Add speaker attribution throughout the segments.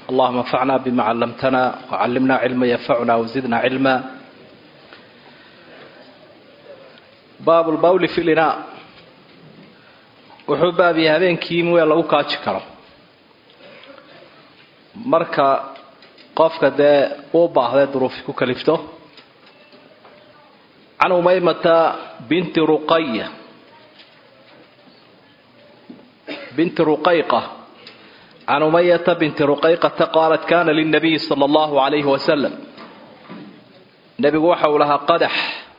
Speaker 1: اللهم انفعنا بما علمتنا وعلمنا علما ينفعنا وزدنا علما باب البول في الإناء wuxuu baabiya habeenkii in weel lagu kaaji karo marka qofka dee uu baahday duruufi ku kalifto can umaymata binti ruqaya binti ruqayqa can umayata binti ruqayqata qaalat kana lilnabiyi sala allahu calayhi wasalam nebigu waxa uu lahaa qadax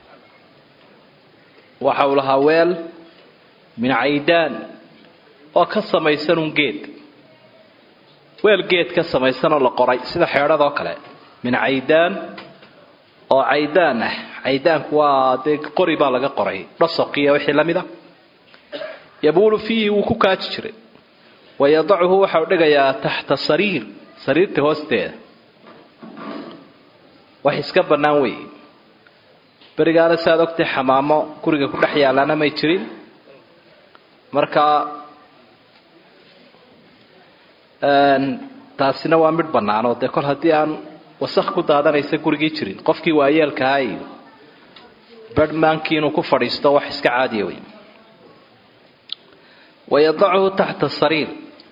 Speaker 1: waxa uu lahaa weel min caydaan oo ka samaysan un geed weel geed ka samaysanoo la qoray sida xeedhadoo kale min caydaan oo caydaan ah caydaanku waa dee qori baa laga qoray dhasoqiya wixii la mid a yabuulu fiihi wuu ku kaaji jiray wayadacuhu waxau dhigayaa taxta sariir sariirta hoosteeda wax iska bannaan weeye berigaana si aad ogtay xamaamo guriga ku dhex yaalaana may jirin markaa taasina waa midh bannaanoo dee kol haddii aan wasakh ku daadanaysa gurigii jirin qofkii waayeelkahaa iyo badhmaankii inuu ku fadhiisto wax iska caadiya wey wayadachu taxta sariir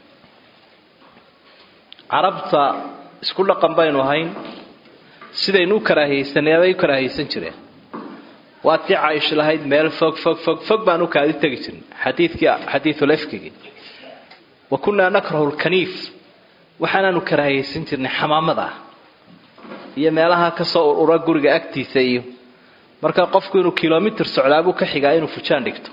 Speaker 1: carabta isku dhaqan baynu ahayn sidaynu u karaahiyeysanay bay u karaahiyeysan jireen waa tii caaisha lahayd meel fog fog fog fog baan u kaadi tegi jirin xadiidkii xadiidulefkigii wa kunnaa nakrahu lkaniif waxaanaanu karaahiyeysan jirnay xamaamada iyo meelaha kasoo urura guriga agtiisa iyo marka qofku inuu kilomitr socdaabuu ka xigaa inuu fujaan dhigto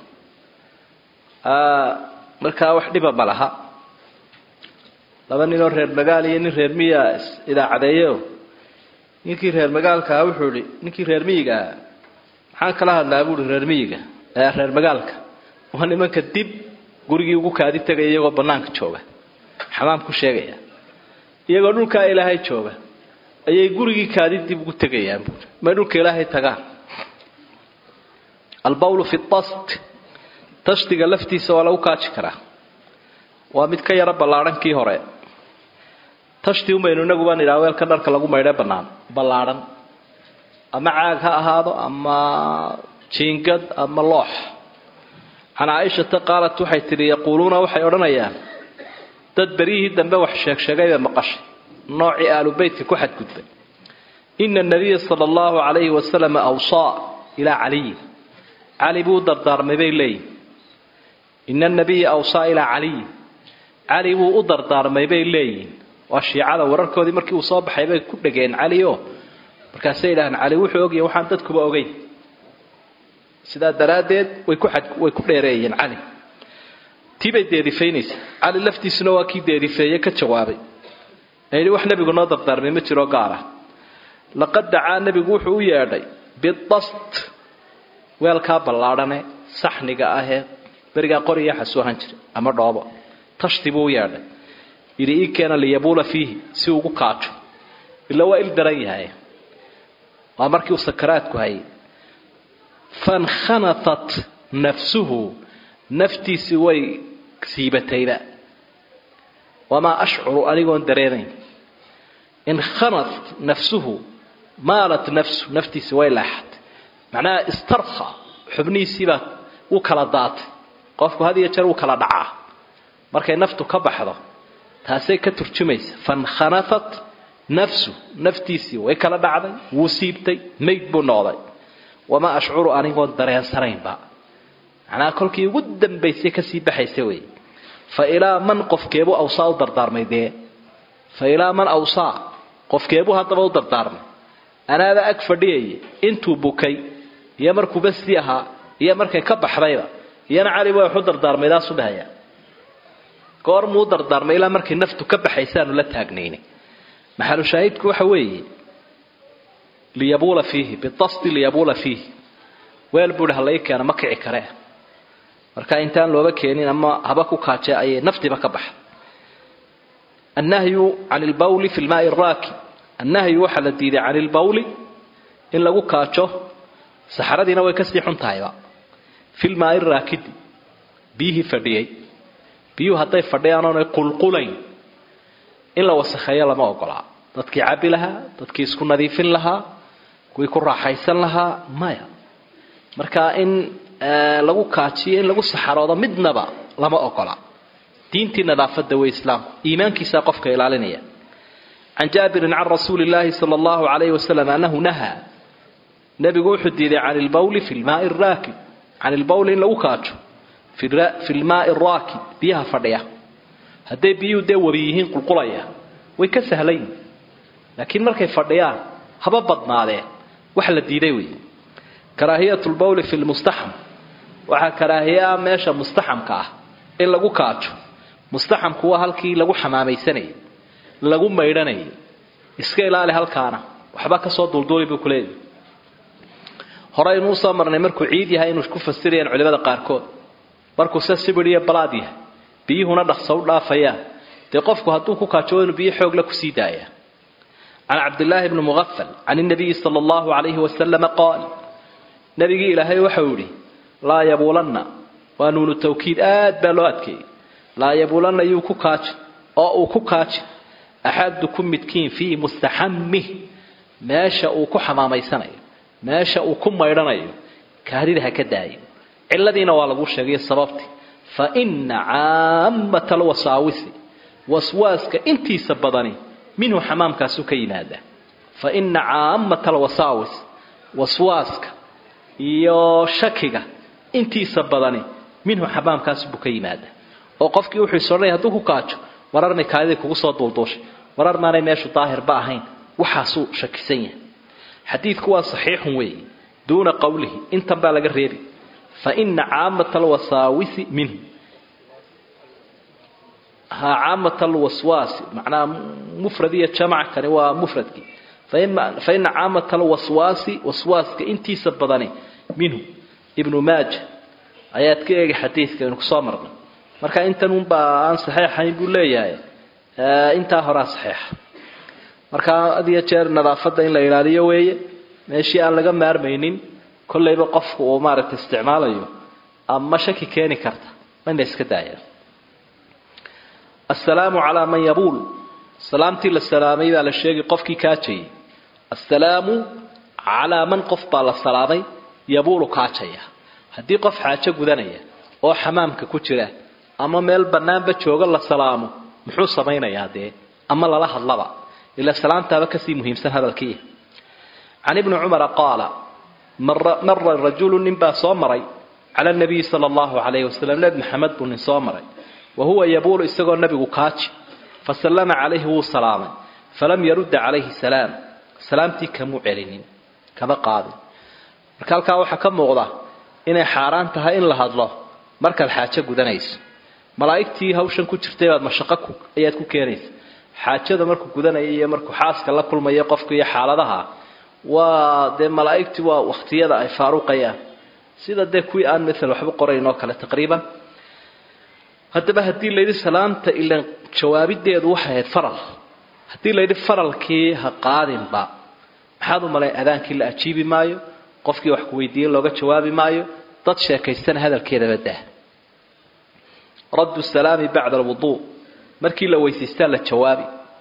Speaker 1: markaa wax dhiba ma laha laba ninoo reer magaal iyo nin reer miya idaacadeeyo ninkii reer magaalkaa wuxuu ihi ninkii reer miyiga ahaa maxaan kala hadlaa buuhi reer miyiga ee reer magaalka waa nimanka dib gurigii ugu kaadi tegaya iyagoo bannaanka jooga xamaam ku sheegaya iyagoo dhulkaa ilaahay jooga ayay gurigii kaadi dib ugu tegayaan buui may dhulka ilaahay tagaan albawlu fi tast tashdiga laftiisa waa lagu kaaji karaa waa mid ka yaro ballaadhan kii hore tashdi umaynu inaguba nidhaa weelka dharka lagu maydhe bannaan ballaadhan ama caag ha ahaado ama jiingad ama loox can caaishata qaalat waxay tidhi yaquuluuna waxay odhanayaan dad beryihii dambe wax sheegsheegayba maqashay noocii aalu beytka ku xadgudbay ina nabiya sala allahu calayhi wasalam awsaa ilaa caliyin cali buu u dardaarmay bay leeyihin ina nabiya awsaa ilaa caliyin cali buu u dardaarmay bay leeyihin waa shiicada wararkoodii markii uu soo baxay bay ku dhegeen cali o markaasay idhaaheen cali wuxuu ogyahay waxaan dadkuba ogeyn sidaa daraaddeed way ku way ku dheereeyeen cali tii bay deedifaynaysa cali laftiisuna waa kii deedifeeye ka jawaabay ayidhi wax nebigu noo dardaarmay ma jiroo gaara laqad dacaa nebigu wuxuu u yeedhay bidast weelkaa ballaadhane saxniga ahee berigaa qoriya xasuu ahaan jiray ama dhoobo tashti buu u yeedhay yidhi ii keena liyabuula fiihi si ugu kaajo ila waa il daran yahay waa markii uu sakaraadku hayay fankhanafat nafsuhu naftiisii way siibatayba wamaa ashcuru anigoon dareemayn inkhanat nafsuhu maalat nafsu naftiisi way leexatay macnaha istarkha xubnihiisiibaa u kala daatay qofku had iyo jeer wuu kala dhacaa markay naftu ka baxdo taasay ka turjumaysa fankhanafat nafsu naftiisii way kala dhacday wuu siibtay mayd buu noqday wamaa ashcuru anigoon dareensanaynba macnaha kolkii ugu dambaysay kasii baxaysa wey fa ilaa man qofkeebuu awsaa u dardaarmay dee fa ilaa man awsaa qofkeebuu haddaba u dardaarmay anaaba ag fadhiyaya intuu bukay iyo markuuba sii ahaa iyo markay ka baxdayba iyana cali waa waxu dardaarmay daasu dhahaya goor muu dardaarmay ilaa markay naftu ka baxaysaanu la taagnaynay maxalu shaahidku waxa weeye liyabuula fiihi bidasti liyabuula fiihi weel buuhi halai keena ma kici karee marka intaan looba keenin ama haba ku kaaje ayay naftiiba ka baxa annahyu can lbawli fi lmaai raaki annahyu waxaa la diiday can ilbawli in lagu kaajo saxaradiina way kasii xun tahayba fi lmaai raakidi biyihii fadhiyey biyuhu hadday fadhiyaan oonay qulqulayn in la wasakheeyo lama ogolaa dadkii cabbi lahaa dadkii isku nadiifin lahaa kuwii ku raaxaysan lahaa maya marka in lagu kaajiyo in lagu saxaroodo midnaba lama ogola diintii nadaafada wey islaamku iimaankiisaa qofka ilaalinaya can jaabirin can rasuuli illaahi sala allahu alayhi wasalam annahu nahaa nabigu wuxuu diiday can ilbawli fi lmaai raakib can ilbawli in lagu kaajo fi lmaai raakib biyaha fadhiya hadday biyuhu dee wabi yihiin qulqulaya way ka sahlayin laakiin markay fadhiyaan haba badnaadeen wax la diiday wey karaahiyat lbawli fi lmustaxam waxaa karaahiyaa meesha mustaxamka ah in lagu kaajo mustaxamku waa halkii lagu xamaamaysanayay lagu maydhanayay iska ilaali halkaana waxba kasoo dulduuli buu kuleeyahy hore inuu soo marnay markuu ciid yahay inuu ku fasirayaan culimada qaarkood markuu se sibir iyo balaad yahay biyuhuna dhaqso u dhaafayaan dee qofku hadduu ku kaajo inuu biyo xoogla kusii daaya can cabdillaahi bni muqafal can inabiyi sala allahu calayhi wasalama qaal nabigii ilaahay waxau yihi laa yabuulanna waa nuunu tawkiid aad baa loo adkeeyey laa yabuulanna yuu ku kaaji oo uu ku kaaji axadukum midkiin fii mustaxammih meesha uu ku xamaamaysanayo meesha uu ku maydhanayo kaadida ha ka daayo ciladiina waa lagu sheegay sababtii fa ina caamata alwasaawisi waswaaska intiisa badani minhu xamaamkaasu ka yimaada fa ina caamata alwasaawis waswaaska iyo shakiga intiisa badani minhu xamaamkaas buu ka yimaada oo qofkii wuxuu isodhanaya hadduu ku kaajo wararmay kaadidii kugu soo duulduushay warar maanay meeshu daahirba ahayn waxaasuu shakisan yahay xadiidku waa saxiixun weeye duuna qowlihi intan baa laga reebi fa ina caamata alwasaawisi minhu ha caamata alwaswaasi macnaha mufrad iyo jamac kani waa mufradkii fa ina caamata alwaswaasi waswaaska intiisa badani minhu ibnu maaja ayaad ka eegi xadiidka aynu kusoo marnay marka intan unbaa aan saxeixayn buu leeyahay intaa horaa saxeixa marka had iyo jeer nadaafadda in la ilaaliyo weeye meeshii aan laga maarmaynin kollayba qofku uu maaragtay isticmaalayo ama shaki keeni karta in la iska daaya assalaamu calaa man yabuul salaamtii la salaamay baa la sheegay qofkii kaajayay assalaamu calaa man qof baa la salaamay yabuulu kaajaya haddii qof xaajo gudanaya oo xamaamka ku jira ama meel bannaanba jooga la salaamo muxuu samaynayaa dee ama lala hadlaba ila salaamtaaba kasii muhiimsan hadalkii can ibni cumara qaala mara rajulu nin baa soo maray cala nabiyi sala allahu calayhi wasalam nebi maxamed buu nin soo maray wa huwa yabuulu isagoo nabigu kaaji fasallama calayhi wuu salaamay falam yarudda calayhi salaam salaamtii kamuu celinin kama qaadin marka halkaa waxaa ka muuqda inay xaaraan tahay in la hadlo markaad xaajo gudanayso malaa'igtii hawshan ku jirtay baad mashaqo ayaad ku keenaysa xaajada markuu gudanaya iyo markuu xaaska la kulmayo qofka iyo xaaladaha waa dee malaa'igtii waa wakhtiyada ay faaruqayaan sida dee kuwii aan maala waxba qorayn oo kale taqriiban haddaba haddii layidhi salaamta ilan jawaabideedu waxay ahayd faral haddii layidhi faralkii ha qaadinba maxaad u malay adaankii la ajiibi maayo qofkii wax ku weydiiye looga jawaabi maayo dad sheekaystana hadalkeedaba dah raddu salaami bacda alwuduu markii la weysaystaa la jawaabi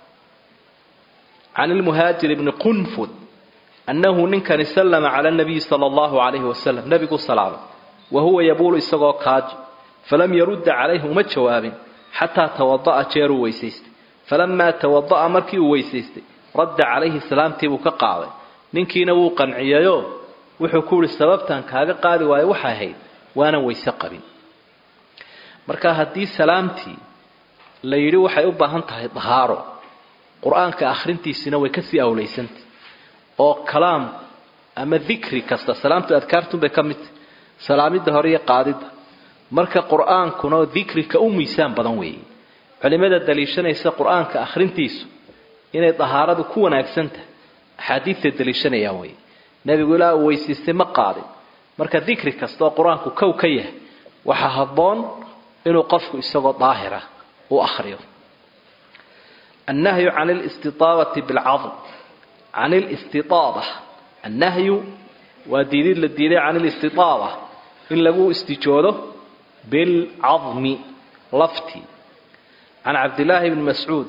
Speaker 1: can ilmuhaajir bni qunfud annahu ninkani sallama cala nabiyi sala allahu calayhi wasalam nebiguu salaamay wa huwa yabuulu isagoo kaaji falam yarudda calayhi uma jawaabin xataa tawada'a jeeruu weysaystay falamaa tawada'a markii uu weysaystay radda calayhi salaamtiibuu ka qaaday ninkiina wuu qanciyayo wuxuu ku yihi sababtan kaaga qaadi waayo waxay ahayd waanan weyse qabin marka haddii salaamtii la yidhi waxay u baahan tahay dahaaro qur-aanka akhrintiisina way kasii awlaysantah oo kalaam ama dikri kasta salaamtu adkaartunbay ka midtahy salaamidda hore iyo qaadidda marka qur-aankuna dikrika u miisaan badan weeye culimada daliishanaysa qur-aanka akhrintiisu inay dahaaradu ku wanaagsan tahay axaadiidtay daliishanayaan weye nebigu ilaa uu weysiistay ma qaadin marka dikri kasta oo qur-aanku kow ka yahay waxaa habboon inuu qofku isagoo daahira u akhriyo annahyu can listiaabati bilcadm can listiaaba annahyu waa diidid la diiday can listiaaba in lagu istijoodo bilcadmi laftii can cabdillaahi bni mascuudin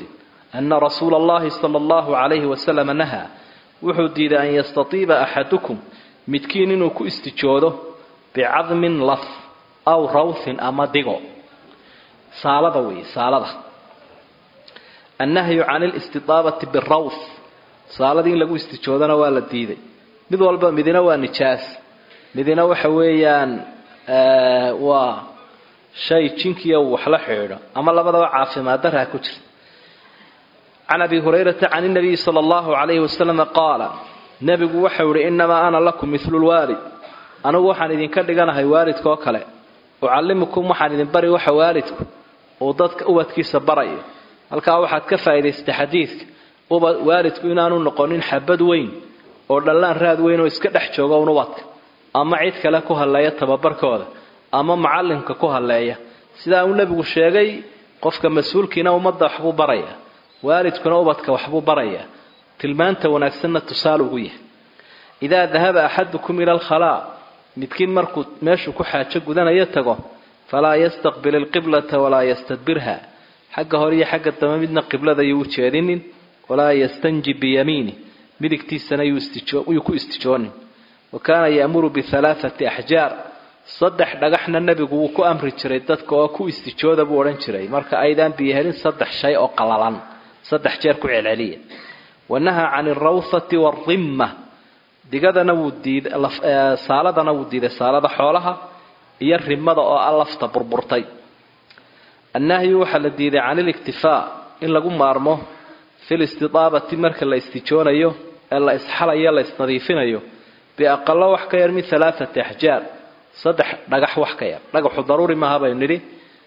Speaker 1: ana rasuula allahi sala allahu calayhi wasalama nahaa wuxuu diiday an yastatiiba axadukum midkiin inuu ku istijoodo bicadmin laf aw rawthin ama digo saalada weeye saalada annahyu can listidaabati birawth saaladii in lagu istijoodana waa la diiday mid walba midina waa nijaas midina waxa weeyaan waa shay jinkiya uu waxla xidhiidho ama labadaba caafimaad daraa ku jirta can abi hurayrata can nabiyi sala allahu calayhi wasalama qaala nebigu waxau ihi innamaa ana lakum milu lwaalid anigu waxaan idinka dhiganahay waalidkaoo kale ucallimukum waxaan idin bari waxa waalidku uu dadka ubadkiisa barayo halkaa waxaad ka faa'idaystay xadiidka waalidku inaanu noqonin xabad weyn oo dhallaan raad weyn oo iska dhex jooga un ubadka ama cid kale ku halleeya tababarkooda ama macallimka ku halleeya sidaa uu nebigu sheegay qofka mas-uulkiina ummadda waxbuu baraya waalidkuna ubadka waxbuu baraya tilmaanta wanaagsanna tusaale ugu yahay idaa dahaba axadukum ila alkhalaa midkiin markuu meeshuu ku xaajo gudanayo tago falaa yastaqbil ilqiblata walaa yastadbirha xagga hore iyo xagga dambe midna qiblada yuu u jeedinin walaa yastanji biyamiini midigtiisana yuu ku istijoonin wa kaana ya'muru bihalaathati axjaar saddex dhagaxna nebigu wuu ku amri jiray dadka oo ku istijooda buu odhan jiray marka aydaan biyo helin saddex shay oo qalalan saddex jeer ku celceliya wanahaa can alrawthati waarimma digadana wuu diiday saaladana wuu diiday saalada xoolaha iyo rimada oo a lafta burburtay annahyu waxaa la diiday can iliktifaa in lagu maarmo fi listidaabati marka la istijoonayo ee la isxalayo la isnadiifinayo biaqalo wax ka yar min alaaati axjaar saddex dhagax wax ka yar dhagaxu daruuri maaha baynu nidhi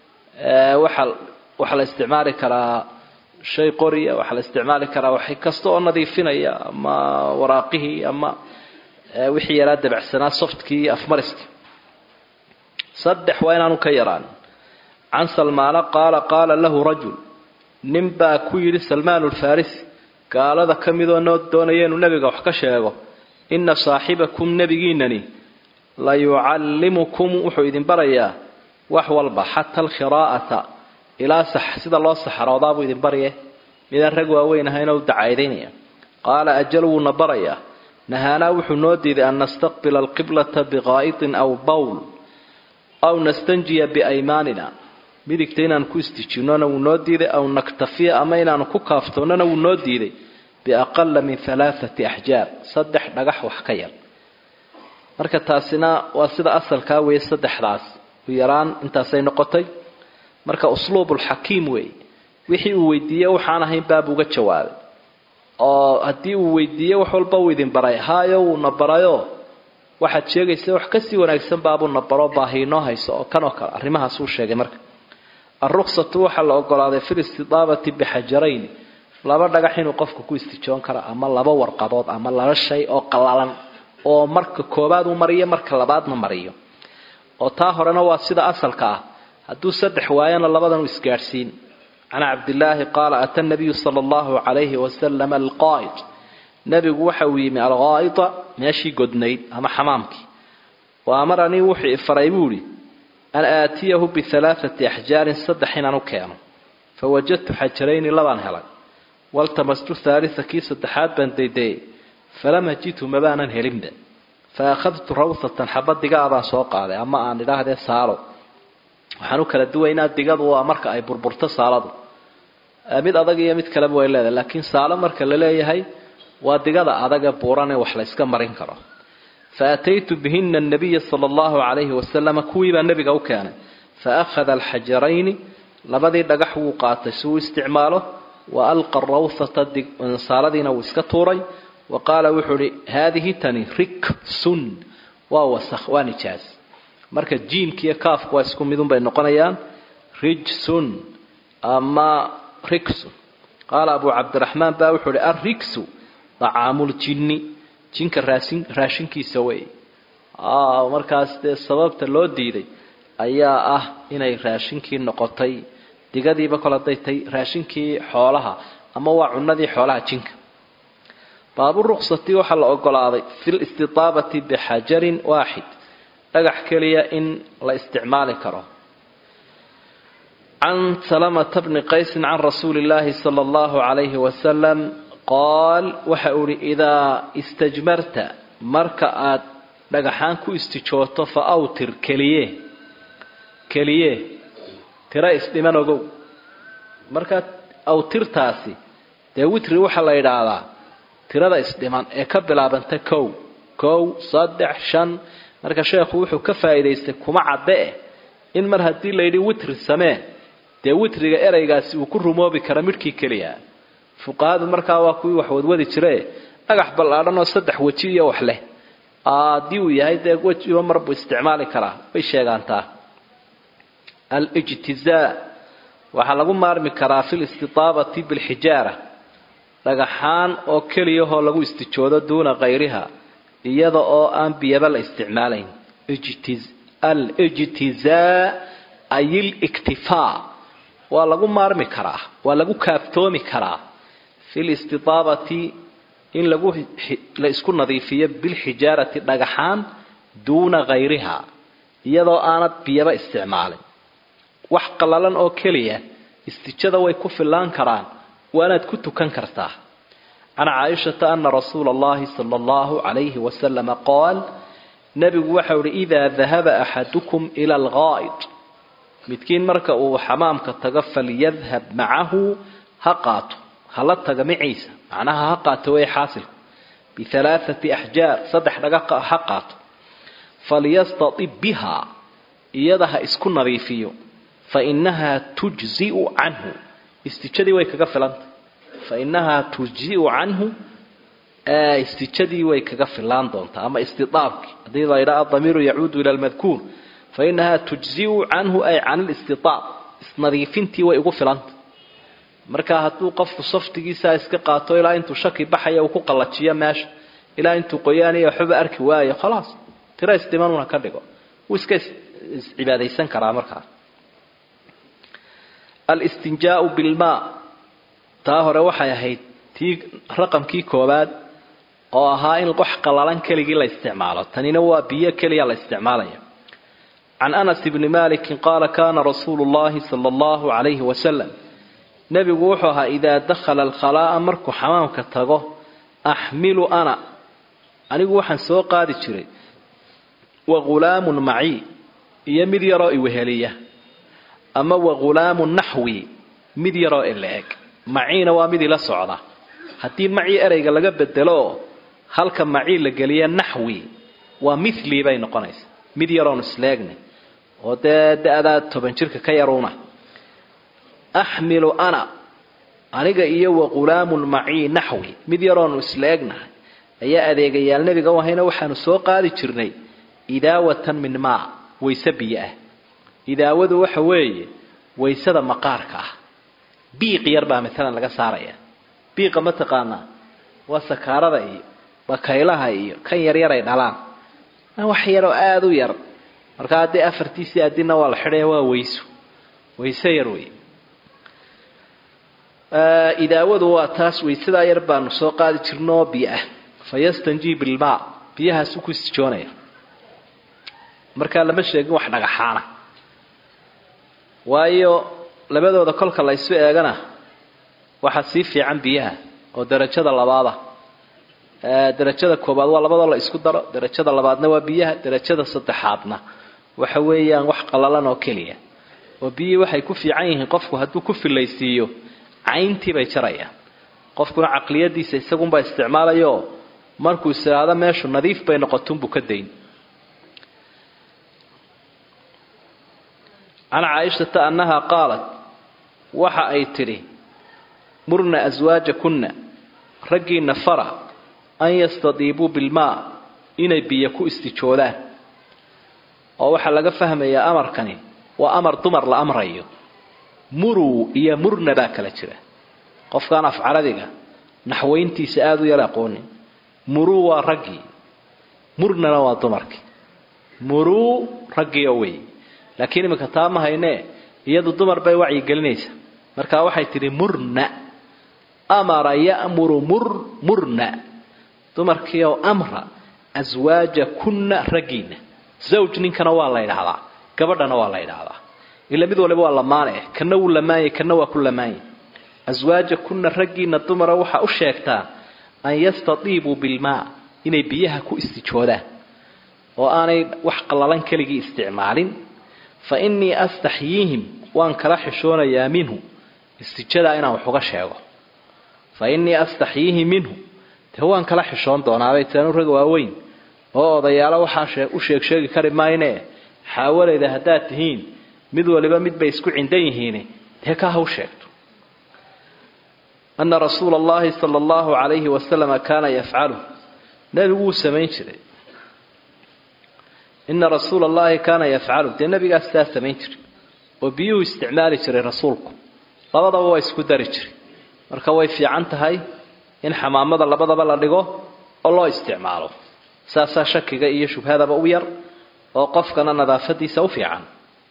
Speaker 1: waxaa la isticmaali karaa shay qoriya waxaa la isticmaali karaa wax kasta oo nadiifinaya ama waraaqihii ama wixii yaraa dabacsanaa softkii iyo afmariskii saddex waa inaanu ka yaraan can salmaana qaala qaala lahu rajul nin baa ku yidhi salmaan ulfarisi gaalada ka midoo noo doonaya inuu nebiga wax ka sheego inna saaxibakum nebigiinani la yucallimukum wuxuu idin barayaa wax walba xata alkhiraa'ata ilaa sida loo saxaroodaabuu idin barye midaan rag waaweyn ahayna u dacaydaynaya qaala ajal wuuna barayaa nahaanaa wuxuu noo diiday an nastaqbila alqiblata biqaa'itin aw bawl aw nastanjiya biaymaanina midigta inaanu ku istijinnona wuu noo diiday aw naktafiya ama inaanu ku kaaftoonnana wuu noo diiday biaqala min alaaati axjaar saddex dhagax wax ka yar marka taasina waa sida asalkaa weeye saddexdaas u yaraan intaasay noqotay marka usluubulxakiim weeye wixii uu weydiiye waxaan ahayn baabuuga jawaabay oo haddii uu weydiiye wax walba uu idin baray haayo wuuna barayo waxaad sheegaysa wax kasii wanaagsan baabuuna baro baahiinoo hayso oo kan oo kale arrimahaasuu sheegay marka alruksatu waxaa la ogolaaday fi listidaabati bixajarayn laba dhagax inuu qofku ku istijoon karo ama laba warqadood ama laba shay oo qalalan oo marka koobaad uu mariyo marka labaadna mariyo oo taa horena waa sida asalka ah hadduu saddex waayana labadan u isgaadhsiin can cabdillaahi qaala ata nabiyu sala allahu calayhi wasalam alqaa'id nebigu waxa uu yimi alqaa'ida meeshii godnayd ama xamaamkii wa amaranii wuxuu ifaray buu idhi an aatiyahu bihalaaati axjaarin saddex inaan u keeno fa wajadtu xajarayni labaan helay waltamastu haalisa kii saddexaad baan daydayay falam ajidhu mabaanan helinba fa akhadtu rawsatan xaba digaabaan soo qaaday ama aan idhaahdee saalo waxaan u kala duwaynaa digadu waa marka ay burburto saaladu mid adag iyo mid kaleba way leedahay laakiin saalo marka la leeyahay waa digada adaga buuran ee wax la yska marin karo fa ataytu bihina anabiya sala allahu calayhi wasalama kuwii baa nebiga u keenay fa akhada alxajarayni labadii dhagax wuu qaatay si uu isticmaalo wa alqa rawhata saaladiina wuu iska tuuray wa qaala wuxuu uhi haadihi tani riksun waa wasakh waa nijaas marka jiimka iyo kaafku waa isku midun bay noqonayaan rijsun ama riksun qaala abu cabdiraxmaan baa wuxuu uhi alriksu dacaamuljinni jinka raasin raashinkiisa wey markaas dee sababta loo diiday ayaa ah inay raashinkii noqotay digadiiba kol hadday tay raashinkii xoolaha ama waa cunadii xoolaha jinka baaburuksati waxaa la ogolaaday fi listidaabati bixajarin waaxid dhagax keliya in la isticmaali karo can salamata bni qaysin can rasuuli illaahi sala allahu calayhi wasalam qaal waxa uu ihi idaa istajmarta marka aad dhagaxaan ku istijooto fa awtir keliye keliye tira isdhiman ogow markaa awtirtaasi dee witri waxaa la yidhaahdaa tirada isdhiman ee ka bilaabanta kow kow saddex shan marka sheekhu wuxuu ka faa'iidaystay kuma cadde eh in mar haddii layidhi witri samee dee witriga ereygaasi uu ku rumoobi kara midhkii keliya fuqahadu markaa waa kuwii wax wadwadi jire dhagax ballaadhan oo saddex weji iyo wax leh haddii uu yahay dee wejiba mar buu isticmaali karaa way sheegaantaa alijtizaa waxaa lagu maarmi karaa fi listitaabati bilxijaara dhagaxaan oo keliyahoo lagu istijoodo duuna kayriha iyada oo aan biyaba la isticmaalayn alijtizaa ay iliktifaa waa lagu maarmi karaa waa lagu kaaftoomi karaa fi listitaabati in lagu la isku nadiifiyo bilxijaarati dhagaxaan duuna kayriha iyadoo aanad biyaba isticmaalin wax qallalan oo keliya istijada way ku fillaan karaan waanaad ku tukan kartaa can caaishata ana rasuula allahi sala allahu calayhi wasalama qaal nebigu waxau ihi idaa dahaba axadukum ila algaa'id midkiin marka uu xamaamka tago falyadhab macahu ha qaato hala taga maciisa macnaha ha qaato way xaasilku bihalaathati axjaar saddex dhaga ha qaato falyastatib bihaa iyada ha isku nadiifiyo fa inahaa tujziu canhu istijadii way kaga filantay fa inahaa tujziu canhu istijadii way kaga filaan doontaa ama istiaabkii haddii la yidhaha adamiiru yacuudu ila lmadkuur fa inahaa tujziu canhu ay can listiaab isnadiifintii way ugu filantay marka hadduu qofku saftigiisaa iska qaato ilaa intuu shaki baxaya uu ku qallajiyo meesha ilaa intuu qoyaaniyo waxbaba arki waayo khalaas tiro isdhimanuna ka dhigo wuu iska iscibaadaysan karaa markaa alistinjaau bilmaa taa hore waxay ahayd tii raqamkii koowaad oo ahaa in wax qallalan keligii la isticmaalo tanina waa biyo keliya la isticmaalaya can anas bni malikin qaala kana rasuulu llahi sala allahu calayhi wasalam nebigu wuxuu ahaa idaa dakhala alkhalaa'a markuu xamaamka tago axmilu ana anigu waxaan soo qaadi jiray wa ghulaamun macii iyo mid yaroo iweheliya ama wa ghulaamun naxwi mid yaroo ila-eg maciina waa mid ila socda haddii macii ereyga laga bedelo halka macii la geliya naxwi waa mithlii bay noqonaysa mid yaroon isleegne oo dee da-daa toban jirka ka yaruuna axmilu ana aniga iyo wa ghulaamun macii naxwi mid yaroonu isla egnahay ayaa adeegayaal nebiga u ahayna waxaanu soo qaadi jirnay idaawatan min maa wayse biyo ah idaawadu waxa weeye waysada maqaarka ah biiq yar baa maalan laga saaraya biiqa ma taqaanaa waa sakaarada iyo bakaylaha iyo kan yaryaray dhalaan wax yaroo aada u yar markaa haddii afartiisii adina waa la xidhaya waa wayso wayse yar wey idaawadu waa taas waysadaa yar baanu soo qaadi jirnoo biyo ah fa yastanjii bilmaa biyahaasu ku istijoonaya markaa lama sheegin wax dhagaxaana waayo labadooda kolka la ysu eegana waxaa sii fiican biyaha oo darajada labaada darajada koobaad waa labadoo la isku daro darajada labaadna waa biyaha darajada saddexaadna waxa weeyaan wax qallalan oo keliya oo biyihii waxay ku fiican yihiin qofku hadduu ku filaysiiyo cayntii bay jarayaan qofkuna caqliyadiisa isagunbaa isticmaalayo markuu isiraado meeshu nadiif bay noqotunbuu ka dayn can caaishata annaha qaalat waxa ay tidhi murna aswaajakunna raggiinna fara an yastadiibuu bilmaa inay biyo ku istijoodaan oo waxaa laga fahmayaa amarkani waa amar dumar la amrayo muruu iyo murna baa kala jira qofkaan af carabiga naxwayntiisa aada u yar aqoonin muruu waa raggii murnana waa dumarkii muruu raggiio wey laakiin iminka taa ma haynee iyadu dumar bay wacyigelinaysa markaa waxay tidhi murna amara ya'muru mur murna dumarkiioo amra aswaaja kunna raggiina zawj ninkana waa la ydhahdaa gabadhana waa la ydhahdaa ila mid waliba waa lamaane kana wuu lamaanyay kana waa ku lamaanyay aswaaja kuna raggiina dumara waxaa u sheegtaa an yastatiibuu bilmaa inay biyaha ku istijoodaan oo aanay wax qallalan keligii isticmaalin fa innii astaxyiihim waan kala xishoonayaa minhu istijadaa inaan wax uga sheego fa innii astaxyiihi minhu dee waan kala xishoon doonaabay taanu rag waaweyn oo odayaalo waxaa u sheeg sheegi kari maayne xaawalayda haddaad tihiin mid waliba mid bay isku cindan yihiin dee ka haw sheegto ana rasuula allahi sala allahu calayhi wasalama kaana yafcalu nebigu wuu samayn jiray ina rasuula allahi kaana yafcalu dee nebigaas sidaa samayn jiray oo biyuhu isticmaali jiray rasuulku labadaba waa isku dari jiray marka way fiican tahay in xamaamada labadaba la dhigo oo loo isticmaalo saasaa shakiga iyo shubhadaba u yar oo qofkana nadaafadiisa u fiican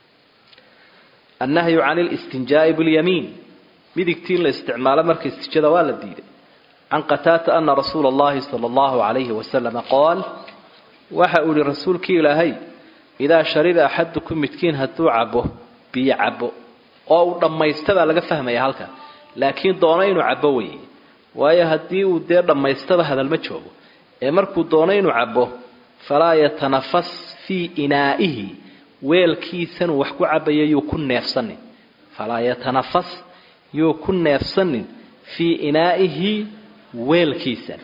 Speaker 1: annahyu can listinjaai bilyamiin midigtii in la isticmaalo marka istijada waa la diiday can qataata ana rasuula allahi sala allahu calayhi wasalama qaal waxa uu yihi rasuulkii ilaahay idaa shariba axadukum midkiin hadduu cabo biyo cabo oo uu dhammaysta baa laga fahmaya halka laakiin doono inuu cabo weeye waayo haddii uu dee dhammaystaba hadalma joogo ee markuu doono inuu cabo falaa yatanafas fii inaa'ihi weelkiisanuu wax ku cabaya yuu ku neefsanin falaa yatanafas yuu ku neefsanin fii inaa'ihi weelkiisan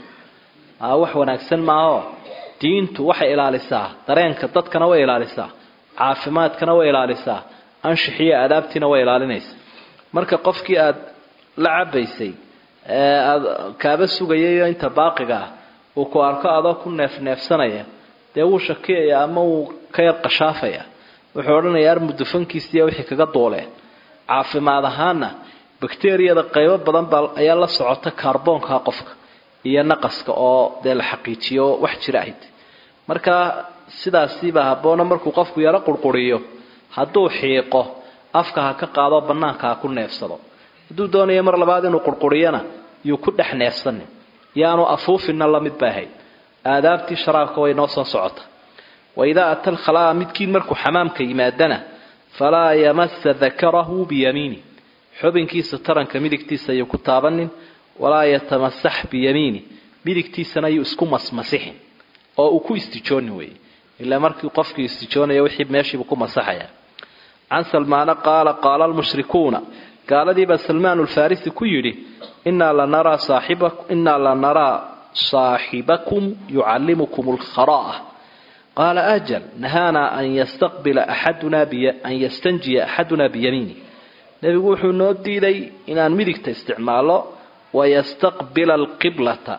Speaker 1: wax wanaagsan maaho diintu waxay ilaalisaa dareenka dadkana way ilaalisaa caafimaadkana way ilaalisaa anshixiyo aadaabtiina way ilaalinaysaa marka qofkii aad la cabaysay ee aada kaaba sugayayo inta baaqiga ah uu ku arko adoo ku neefneefsanaya dee wuu shakiyaya ama wuu ka yar qashaafaya wuxuu odhanayaa armudufankiisiiya wixii kaga duuleen caafimaad ahaana bakteriyada qaybo badan baa ayaa la socota kaarboonka qofka iyo naqaska oo dee la xaqiijiyo wax jira ahayd marka sidaasiibaa habboona markuu qofku yaro qurquriyo hadduu xiiqo afka ha ka qaado bannaanka ha ku neefsado hadduu doonayo mar labaad inuu qurquriyana yuu ku dhex neefsanin yaanu afuufinna la mid ba ahayd aadaabtii sharaabka way noo soo socota waidaa ata alkhalaa midkiin markuu xamaamka yimaadana falaa yamasa dakarahu biyamiini xubinkiisa taranka midigtiisa ayuu ku taabanin walaa yatamasax biyamiini midigtiisana ayuu isku masmasixin oo uu ku istijooni weeye ilaa markii qofkii istijoonaya wixii meeshiibu ku masaxaya can salmaana qaala qaala almushrikuuna gaaladiibaa salmaan ulfarisi ku yidhi inaa lanaraa saaxiba inaa lanaraa saaxibakum yucallimukum alkhara'a qaala ajal nahaanaa an yastaqbila axaduna an yastanjiya axaduna biyamiini nebigu wuxuu noo diiday inaan midigta isticmaalo wayastaqbila alqiblata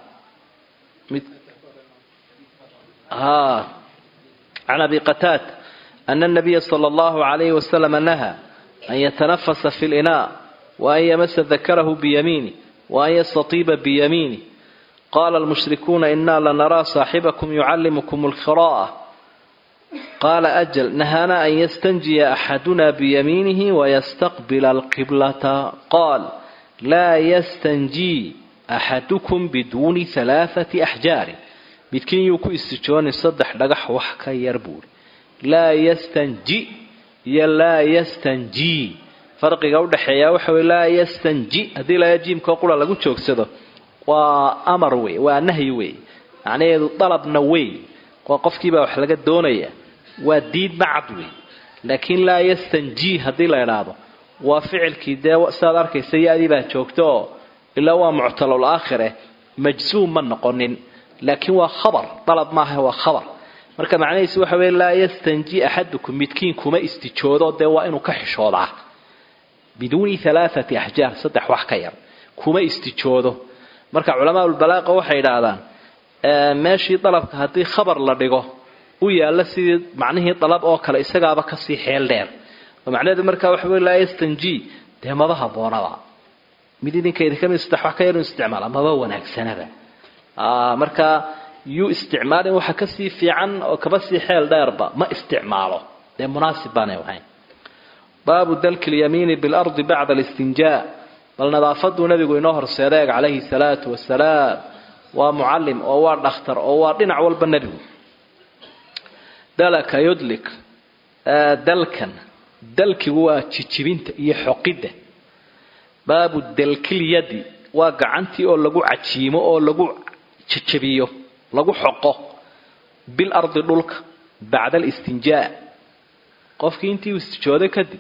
Speaker 1: can abi qataada ana anabiya sala allahu calayhi wasalama nahaa an yatanafasa fi linaa waan yamasa dakarahu biyamiini waan yastatiiba biyamiini qaala almushrikuuna inaa lanaraa saaxibakum yucallimukum alkhira'a qaala ajal nahaana an yastanjiya axaduna biyamiinihi wayastaqbila alqiblata qaal laa yastanjii axadukum biduuni halaathati axjaarin midkiin yuu ku istijoonin saddex dhagax wax ka yar buuri laa yastanji iyo laa yastanjii farqiga udhaxeeya waxa wey laa yastanji haddii laa jiimkao qura lagu joogsado waa amar wey waa nahyi wey macnaheedu dalabna wey waa qofkiibaa wax laga doonaya waa diid macad wey laakiin laa yastanji haddii la idhaahdo waa ficilkii dee sidaad arkaysa ya-dii baa joogta oo ilaa waa muctalol aakhire majzuum ma noqonin laakiin waa khabar dalab maaha waa khabar marka macnahiisu waxa wey laa yastanji axadukum midkiin kuma istijoodo dee waa inuu ka xishoodaa biduuni alaaati axjaar saddex wax ka yar kuma istijoodo marka culamaaulbalaaqa waxay idhaahdaan meeshii dalabka haddii khabar la dhigo u yaalla sidii macnihii dalab oo kale isagaaba kasii xeel dheer oo macnaheedu markaa waxa wey laa yastanji dee maba haboonaba mid idinkeedi kamid saddex wax ka yar inu isticmaala maba wanaagsanaba marka yuu isticmaalin waxa kasii fiican oo kaba sii xeel dheerba ma isticmaalo dee munaasib baanay ahayn baabu dalki lyamiini bilardi bacda alistinjaa bal nadaafaduu nabigu inoo horseeda eeg calayhi salaatu wasalaam waa mucalim oo waa dhakhtar oo waa dhinac walba nebigu dalaka yudlik dalkan dalkigu waa jijibinta iyo xoqidda baabu dalkilyadi waa gacantii oo lagu cajiimo oo lagu jajabiyo lagu xoqo bil ardi dhulka bacda alistinjaa qofkii intii uu istijooday kadib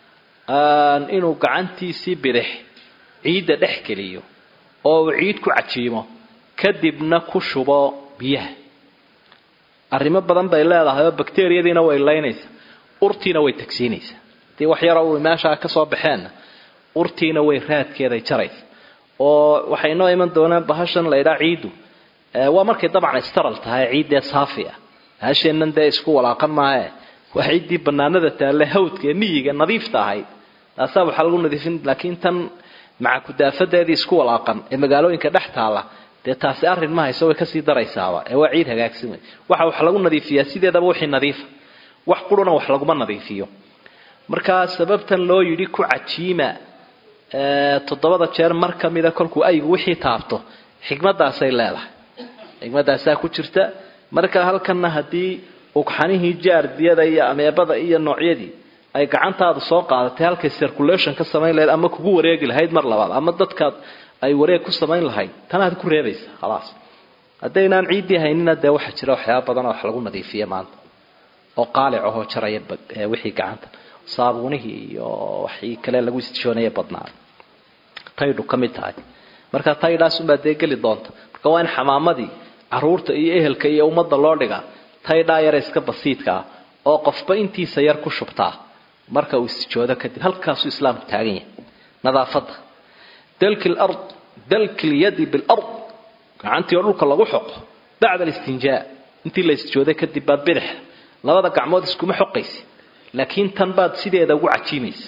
Speaker 1: inuu gacantiisii bidix ciidda dhex geliyo oo uu ciid ku cajiimo kadibna ku shubo biyaha arrimo badan bay leedahay oo bakteriyadiina way laynaysaa urtiina way tagsiinaysaa hadii wax yaroo uu meeshaa ka soo baxeenna urtiina way raadkeeday jaraysa oo waxay noo iman doonaan bahashan laydhaa ciiddu waa markay dabcan staral tahay ciiddee saafi ah bahasheennan dee isku walaaqan maahe waa ciiddii banaanada taalle hawdka ee miyiga nadiifta ahayd taasaa waxaa lagu nadiifin laakiin tan maca kudaafadeedii isku walaaqan ee magaalooyinka dhex taalla dee taasi arrin ma hayso way kasii daraysaaba ee waa ciid hagaagsan wey waxa wax lagu nadiifiyaa sideedaba wixii nadiifa wax quruna wax laguma nadiifiyo markaa sababtan loo yidhi ku cajiima toddobada jeer mar ka mida kolkuu aygu wixii taabto xikmadaasay leedahay xikmadaasaa ku jirta marka halkanna haddii ugxanihii jaardiyada iyo ameebada iyo noocyadii ay gacantaada soo qaadatay halkay circulation ka samayn lahayd ama kugu wareegi lahayd mar labaad ama dadkaad ay wareeg ku samayn lahayd tanaad ku reebaysa khalaas haddaynaan ciiddii haynina dee waxaa jira waxyaaba badan oo wax lagu nadiifiya maanta oo qaalic ahoo jaraya wixii gacanta saabuunihii iyo waxii kale lagu istishoonaye badnaa taydhu ka mid tahay marka taydhaasunbaa dee geli doonta marka waa in xamaamadii caruurta iyo ehelka iyo ummadda loo dhigaa taydhaa yare iska basiidka ah oo qofba intiisa yar ku shubtaa marka uu istijoodo kadib halkaasuu islaamku taagan yahay nadaafadda dalki lard dalki lyadi bilard gacantii oo dhulka lagu xoqo bacda alistinjaa intii la istijooday kadib baad bidixa labada gacmood iskuma xoqaysa laakiin tan baad sideeda ugu cajiimaysa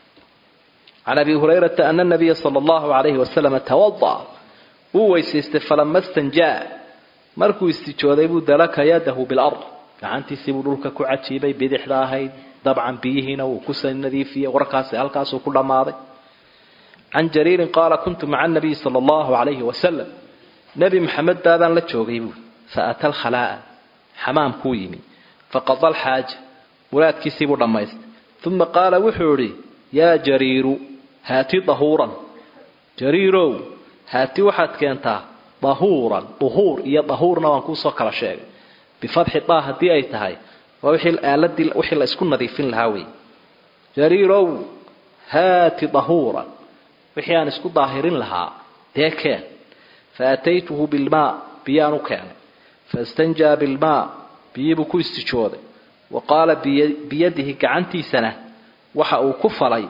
Speaker 1: can abi hurayrata ana nabiya sala allahu alayhi wasalam tawada'a wuu weysaystay falama stanjaa markuu istijooday buu dalaka yadahu bilard gacantiisii buu dhulka ku cajiibay bidixda ahayd dabcan biyihiina wuu ku nadiifiyey warkaasi halkaasuu ku dhammaaday can jariirin qaala kuntu maca nabiyi sala allahu alayhi wasalam nebi maxamed baabaan la joogay buui faata alkhalaa'a xamaamkuu yimi faqada alxaaja muraadkiisii buu dhammaystay uma qaala wuxuu idhi yaa jariiru haati dahuuran jariirow haati waxaad keentaa dahuuran duhuur iyo dahuurna waan kuusoo kala sheegay bifatxi daa haddii ay tahay waa wixii aaladii wixii la isku nadiifin lahaa wey jariirow haati dahuuran wixii aan isku daahirin lahaa dee keen faataytuhu bilmaa biyaan u keenay faistanjaa bilmaa biyibuu ku istijooday wa qaala biyadihi gacantiisana waxa uu ku falay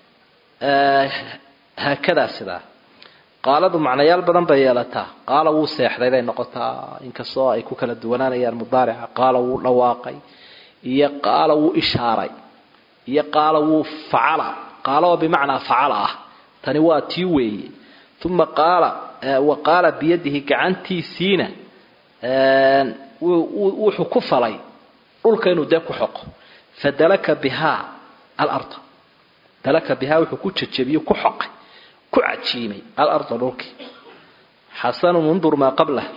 Speaker 1: haakadaa sidaa qaaladu macnayaal badan bay yeelataa qaala wuu seexday bay noqotaa inkastoo ay ku kala duwanaanayaan mudaarica qaala wuu dhawaaqay iyo qaala wuu ishaaray iyo qaala wuu facala qaala oo bimacnaa facala ah tani waa tii weeye uma qaala wa qaala biyadihi gacantiisiina wuxuu ku falay dhulka inuu dee ku xoqo fadalaka bihaa alarda dalaka bihaa wuxuu ku jajabiyo ku xoqay ku cajiimay alarda dhulkii xasanun undur maa qablah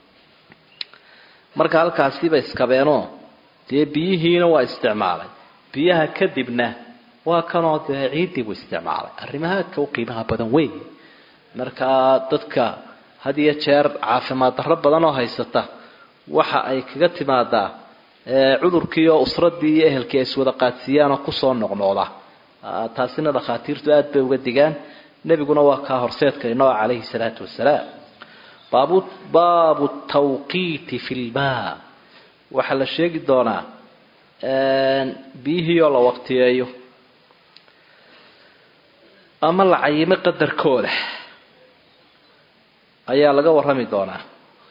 Speaker 1: marka halkaasiiba iskabeenoo dee biyihiina waa isticmaalay biyaha kadibna waa kanoo dee ciiddii buu isticmaalay arrimahaadka u qiimaha badan weyn markaa dadka had iyo jeer caafimaad darro badan oo haysata waxa ay kaga timaadaa cudurkii oo usradii iyo ehelkii ay iswada qaadsiiyaan oo kusoo noqnoqda taasina dhakhaatiirtu aad bay uga digaan nebiguna waa kaa horseedka inoo calayhi salaatu wasalaam baabu baabu tawqiiti fi lmaa waxaa la sheegi doonaa biyihii oo la waqtiyeeyo ama la cayimo qadarkooda ayaa laga warrami doonaa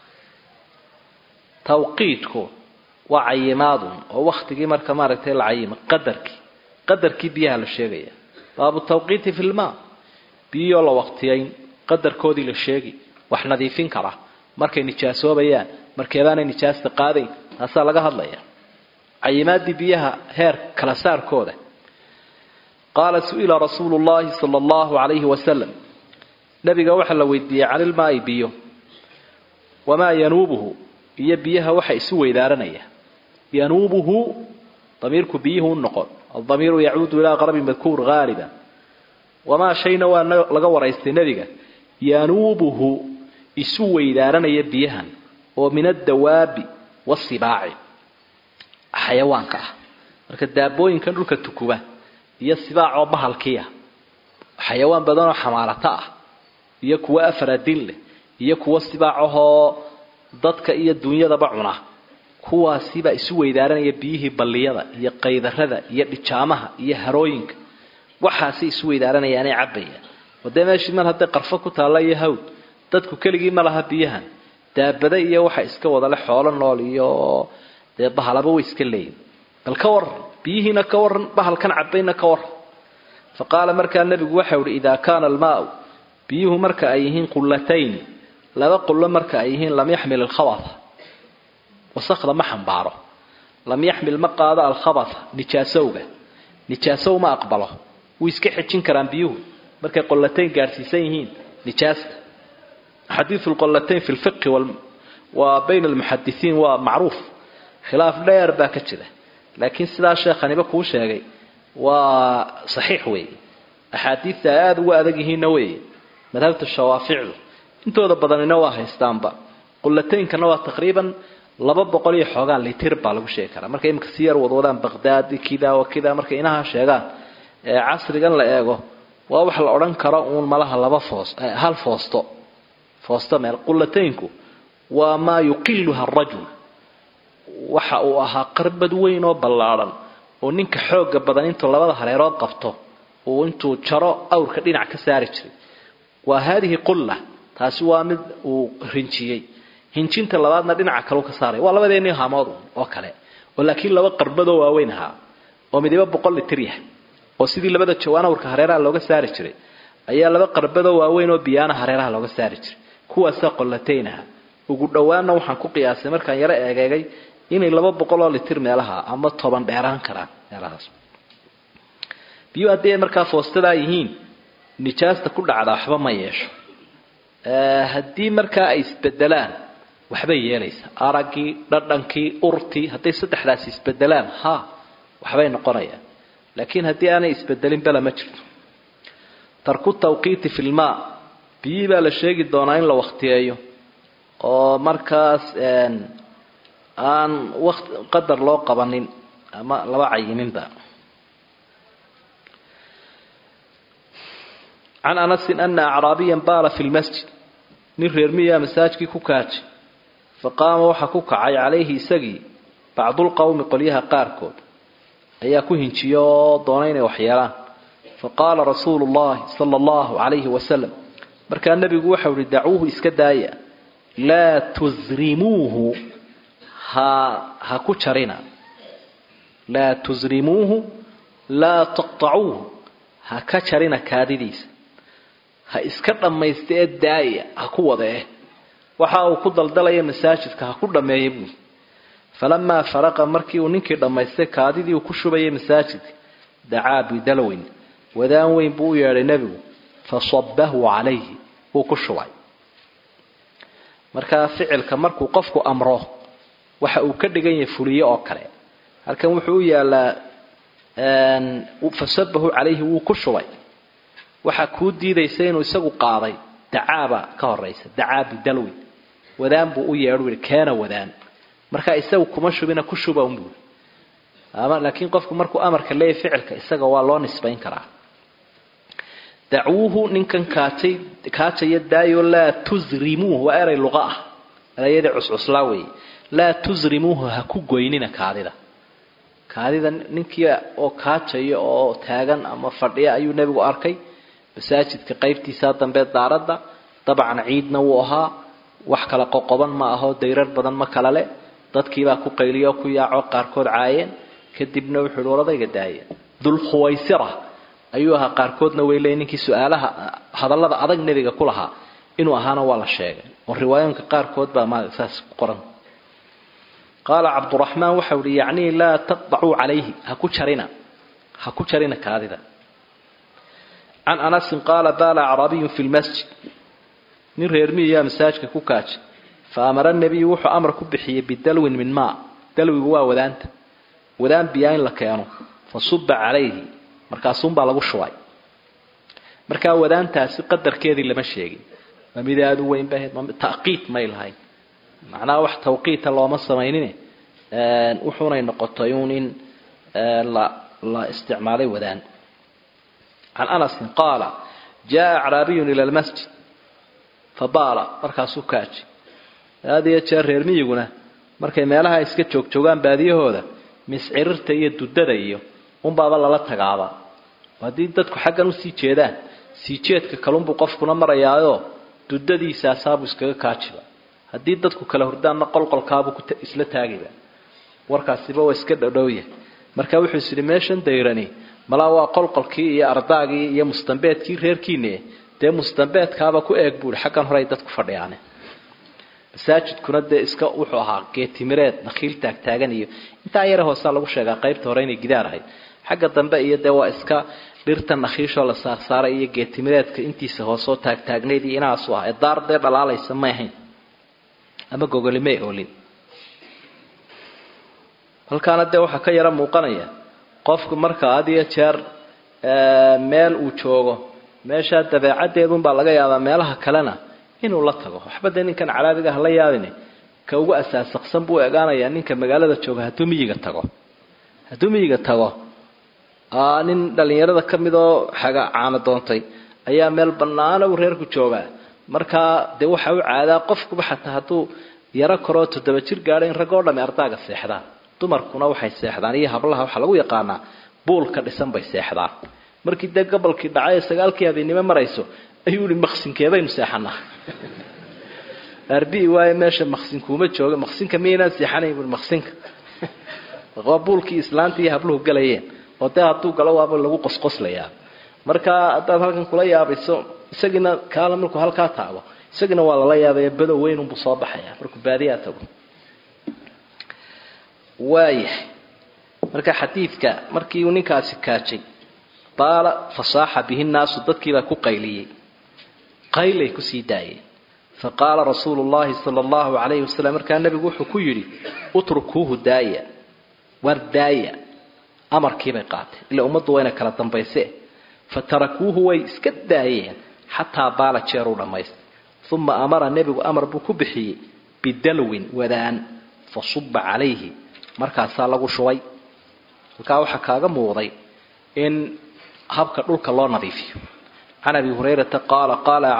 Speaker 1: tawqiidku waa cayimaadun oo waktigii marka maaragtay la cayimo qadarkii qadarkii biyaha la sheegaya baabu tawqiiti fi lmaa biyihoo la waqtiyayn qadarkoodii la sheegi wax nadiifin kara markay nijaasoobayaan markeedaanay nijaasta qaadayn taasaa laga hadlaya cayimaadii biyaha heer kala saarkooda qaala su-ila rasuulu llahi sala allahu calayhi wasalam nabiga waxaa la weydiiyey canilmaai biyo wamaa yanuubuhu iyo biyaha waxa isu weydaaranaya yanuubuhu damiirku biyuhu u noqon aldamiiru yacuudu ilaa qarabi madkuur haaliba wamaa shayna waa laga waraystay nebiga yanuubuhu isu weydaaranaya biyahan oo min addawaabi wasibaaci xayawaanka ah marka daabooyinkan dhulka tukuba iyo sibaacoo bahalkiiah xayawaan badanoo xamaarato ah iyo kuwo afaradin leh iyo kuwo sibaacahoo dadka iyo dunyadaba cuna kuwaasibaa isu weydaaranaya biyihii balliyada iyo qaydarada iyo dhijaamaha iyo harooyinka waxaasi isu weydaaranayaanay cabbayaan wadee meeshii mar hadday qarfo ku taalla iyo hawd dadku keligii ma laha biyahan daabada iyo waxa iska wadale xoolo nool iyo dee bahalaba way iska leeyihin bal ka waran biyihiina ka waran bahalkan cabbayna ka waran fa qaala markaa nebigu waxau ihi idaa kaana almaau biyuhu marka ay yihiin qullatayni laba qullo marka ay yihiin lam yaxmil alkhabata wasakda ma xambaaro lam yaxmil ma qaado alkhabata nijaasowga nijaasow ma aqbalo way iska xejin karaan biyuhu markay qollatayn gaadhsiisan yihiin nijaasta xadiidu lqollatayn fi lfiqhi wa bayna almuxadisiin waa macruuf khilaaf dheer baa ka jira laakiin sidaa sheekhaniba kuu sheegay waa saxiix weeye axaadiidta ay aada uga adag yihiinna weeye madhabta shawaaficdu intooda badanina waa haystaanba qullataynkana waa taqriiban laba boqol iyo xoogaa litir baa lagu sheegi karaa markay imika si yar wadwadaan baqdaadi kida wa kida markay inaha sheegaan ee casrigan la eego waa wax la odhan karo uun malaha laba foos hal foosto foosto meel qullataynku waa maa yuqiluha arajul waxa uu ahaa qarbad weyn oo ballaadhan oo ninka xooga badan intuu labada hareerood qabto uu intuu jaro awrka dhinac ka saari jiray waa haadihi qulla taasi waa mid uu rinjiyey hinjinta labaadna dhinaca kaleu ka saaray waa labadeennii haamood oo kale oo laakiin laba qarbadoo waaweyn ahaa oo midiba boqol litir yahay oo sidii labada jawaan awrka hareeraha looga saari jiray ayaa laba qarbadoo waaweyn oo biyaana hareeraha looga saari jiray kuwaasaa qollataynaha ugu dhowaanna waxaan ku qiyaasay markaan yaro eegeegay inay laba boqol oo litir meelaha ama toban dheeraan karaan meelahaas biyuu haddii ay markaa foostadaa yihiin nijaasta ku dhacda waxba ma yeesho haddii markaa ay isbedelaan waxbay yeelaysaa araggii dhadhankii urtii hadday saddexdaasi isbedelaan ha waxbay noqonayaan laakiin haddii aanay isbedelin bela ma jirto tarku tawqiiti fi lmaa biyihii baa la sheegi doonaa in la waktiyeeyo oo markaas aan waqt qadar loo qabanin ama laba cayininba can anasin ana acraabiyan baala fi lmasjid nin reer miyaa masaajkii ku kaajay faqaama waxaa ku kacay calayhi isagii bacdulqowmi qolyaha qaarkood ayaa ku hinjiyo oo doonay inay waxyeelaan faqaala rasuulu llahi sala allahu calayhi wasalam markaa nebigu waxau ihi dacuuhu iska daaya laa tusrimuuhu ha ha ku jarina laa tusrimuuhu laa taqtacuuhu ha ka jarina kaadidiisa ha iska dhammaysta ee daaya ha ku wada eh waxa uu ku daldalaya masaajidka ha ku dhammeeya buui falamaa faraqa markii uu ninkii dhammaystay kaadidii uu ku shubayay masaajidka dacaa bidalwin wadaan weyn buu u yeedhay nebigu fasabahu calayhi wuu ku shubay markaa ficilka markuu qofku amro waxa uu ka dhigan yahay fuliye oo kale halkan wuxuu u yaalaa fasabahu calayhi wuu ku shubay waxaa kuu diidaysa inuu isagu qaaday dacaaba ka horaysa dacaa bidalwin wadaan buu u yeedhu yihi keena wadaan markaa isagu kuma shubina ku shuba unbuu laakiin qofku markuu amarka leeyahy ficilka isaga waa loo nisbayn karaa dacuuhu ninkan kaajay kaajaya daayo laa tusrimuuhu waa eray luqa ah erayadii cuscuslaa weeye laa tusrimuuhu ha ku goynina kaadida kaadida ninkii oo kaajaya oo taagan ama fadhiya ayuu nebigu arkay masaajidka qaybtiisaa dambe daaradda dabcan ciidna wuu ahaa wax kala qoqoban ma aho dayrar badan ma kala le dadkiibaa ku qayliyo ku yaaco qaarkood caayeen kadibna wuxuu ihi waradayga daaya dulkhuwaysira ayuu ahaa qaarkoodna way leey ninkii su-aalaha hadallada adag nebiga ku lahaa inuu ahaana waa la sheegay oo riwaayooyinka qaarkood baa ma saas ku qoran qaala cabduraxmaan waxau ihi yacnii laa taqdacuu calayhi ha ku jarina ha ku jarina kaadida can anasin qaala baala acraabiyun fi lmasjid nin reer miyaa masaajka ku kaajay fa amara nebiyu wuxuu amar ku bixiyey bidalwin min maa dalwigu waa wadaanta wadaan biyaa in la keeno fa suba calayhi markaasuunbaa lagu shubay markaa wadaantaasi qadarkeedii lama sheegin ma mid aada u weyn ba ahayd taqiid may lahayn macnaha wax tawqiita looma samaynin wuxuunay noqotay uun in la la isticmaalay wadaan can anasin qaala jaa acraabiyun ila lmasjid fabaala markaasuu kaaji aada iyo jeer reer miyiguna markay meelaha iska joogjoogaan baadiyahooda miscirirta iyo dudada iyo unbaaba lala tagaaba haddii dadku xaggan usii jeedaan sii jeedka kalunbuu qofkuna marayaayoo dudadiisaasaabuu iskaga kaajiba haddii dadku kala hurdaanna qolqolkaabuu isla taagiba warkaasiba waa iska dhowdhowya marka wuxuu is yidhi meeshan dayrani malaa waa qolqolkii iyo ardaagii iyo mustambeedkii reerkiine dee mustambeedkaaba ku eeg buui xaggan hore ay dadku fadhiyaane masaajidkuna dee iska wuxuu ahaa geetimireed nakhiil taagtaagan iyo intaa yare hoosaa lagu sheegaa qaybta hore inay gidaar ahayd xagga dambe iyo dee waa iska dhirta nakhiishoo la saarsaaray iyo geetimireedka intiisa hoosoo taagtaagnayd iyo inaasu ah ee daar dee dhalaalaysa may ahayn ama gogolimay oolin halkaana dee waxaa ka yaro muuqanaya qofku marka had iyo jeer meel uu joogo meeshaa dabeecaddeedunbaa laga yaabaa meelaha kalena inuu la tago waxba dee ninkan caraabiga hala yaabine ka ugu asaasaqsan buu egaanayaa ninka magaalada jooga hadduu miyiga tago hadduu miyiga tago nin dhallinyarada ka mid oo xaga caano doontay ayaa meel bannaana uu reerku joogaa markaa dee waxa u caadaa qofkuba xataa hadduu yaro koroo toddoba jir gaadho in rag oo dhami ardaaga seexdaan dumarkuna waxay seexdaan iyo hablaha waxaa lagu yaqaanaa buulka dhisan bay seexdaan markii dee gobolkii dhacay ee sagaalkii habeennimo marayso ayuu ihi maqsinkeebaynu seexanaa arbii waaye meesha maqsinkuuma jooga maqsinka miyaynaan seexanayn bui maqsinka waa buulkii islaanta iyo habluhu galayeen oo dee hadduu galo waaba lagu qosqoslayaa marka haddaad halkan kula yaabayso isagiina kaala markuu halkaa taago isagina waa lala yaabaya badow weynunbuu soo baxaya markuu baadiyaa tago waayahay marka xadiidka markii uu ninkaasi kaajay baala fasaaxa bihi nnaasu dadkiibaa ku qayliyey qaylay kusii daayeen faqaala rasuulu llahi sala allahu calayhi wasalam markaa nebigu wuxuu ku yidhi utrukuuhu daaya war daaya amarkiibay qaateen ila ummaddu wayna kala dambayse fatarakuuhu way iska daayeen xataa baala jeeruu dhammaystay uma amara nebigu amar buu ku bixiyey bidalwin wadaan fa suba calayhi markaasaa lagu shubay halkaa waxaa kaaga muuqday in habka dhulka loo nadiifiyo can abi hurayrata qaala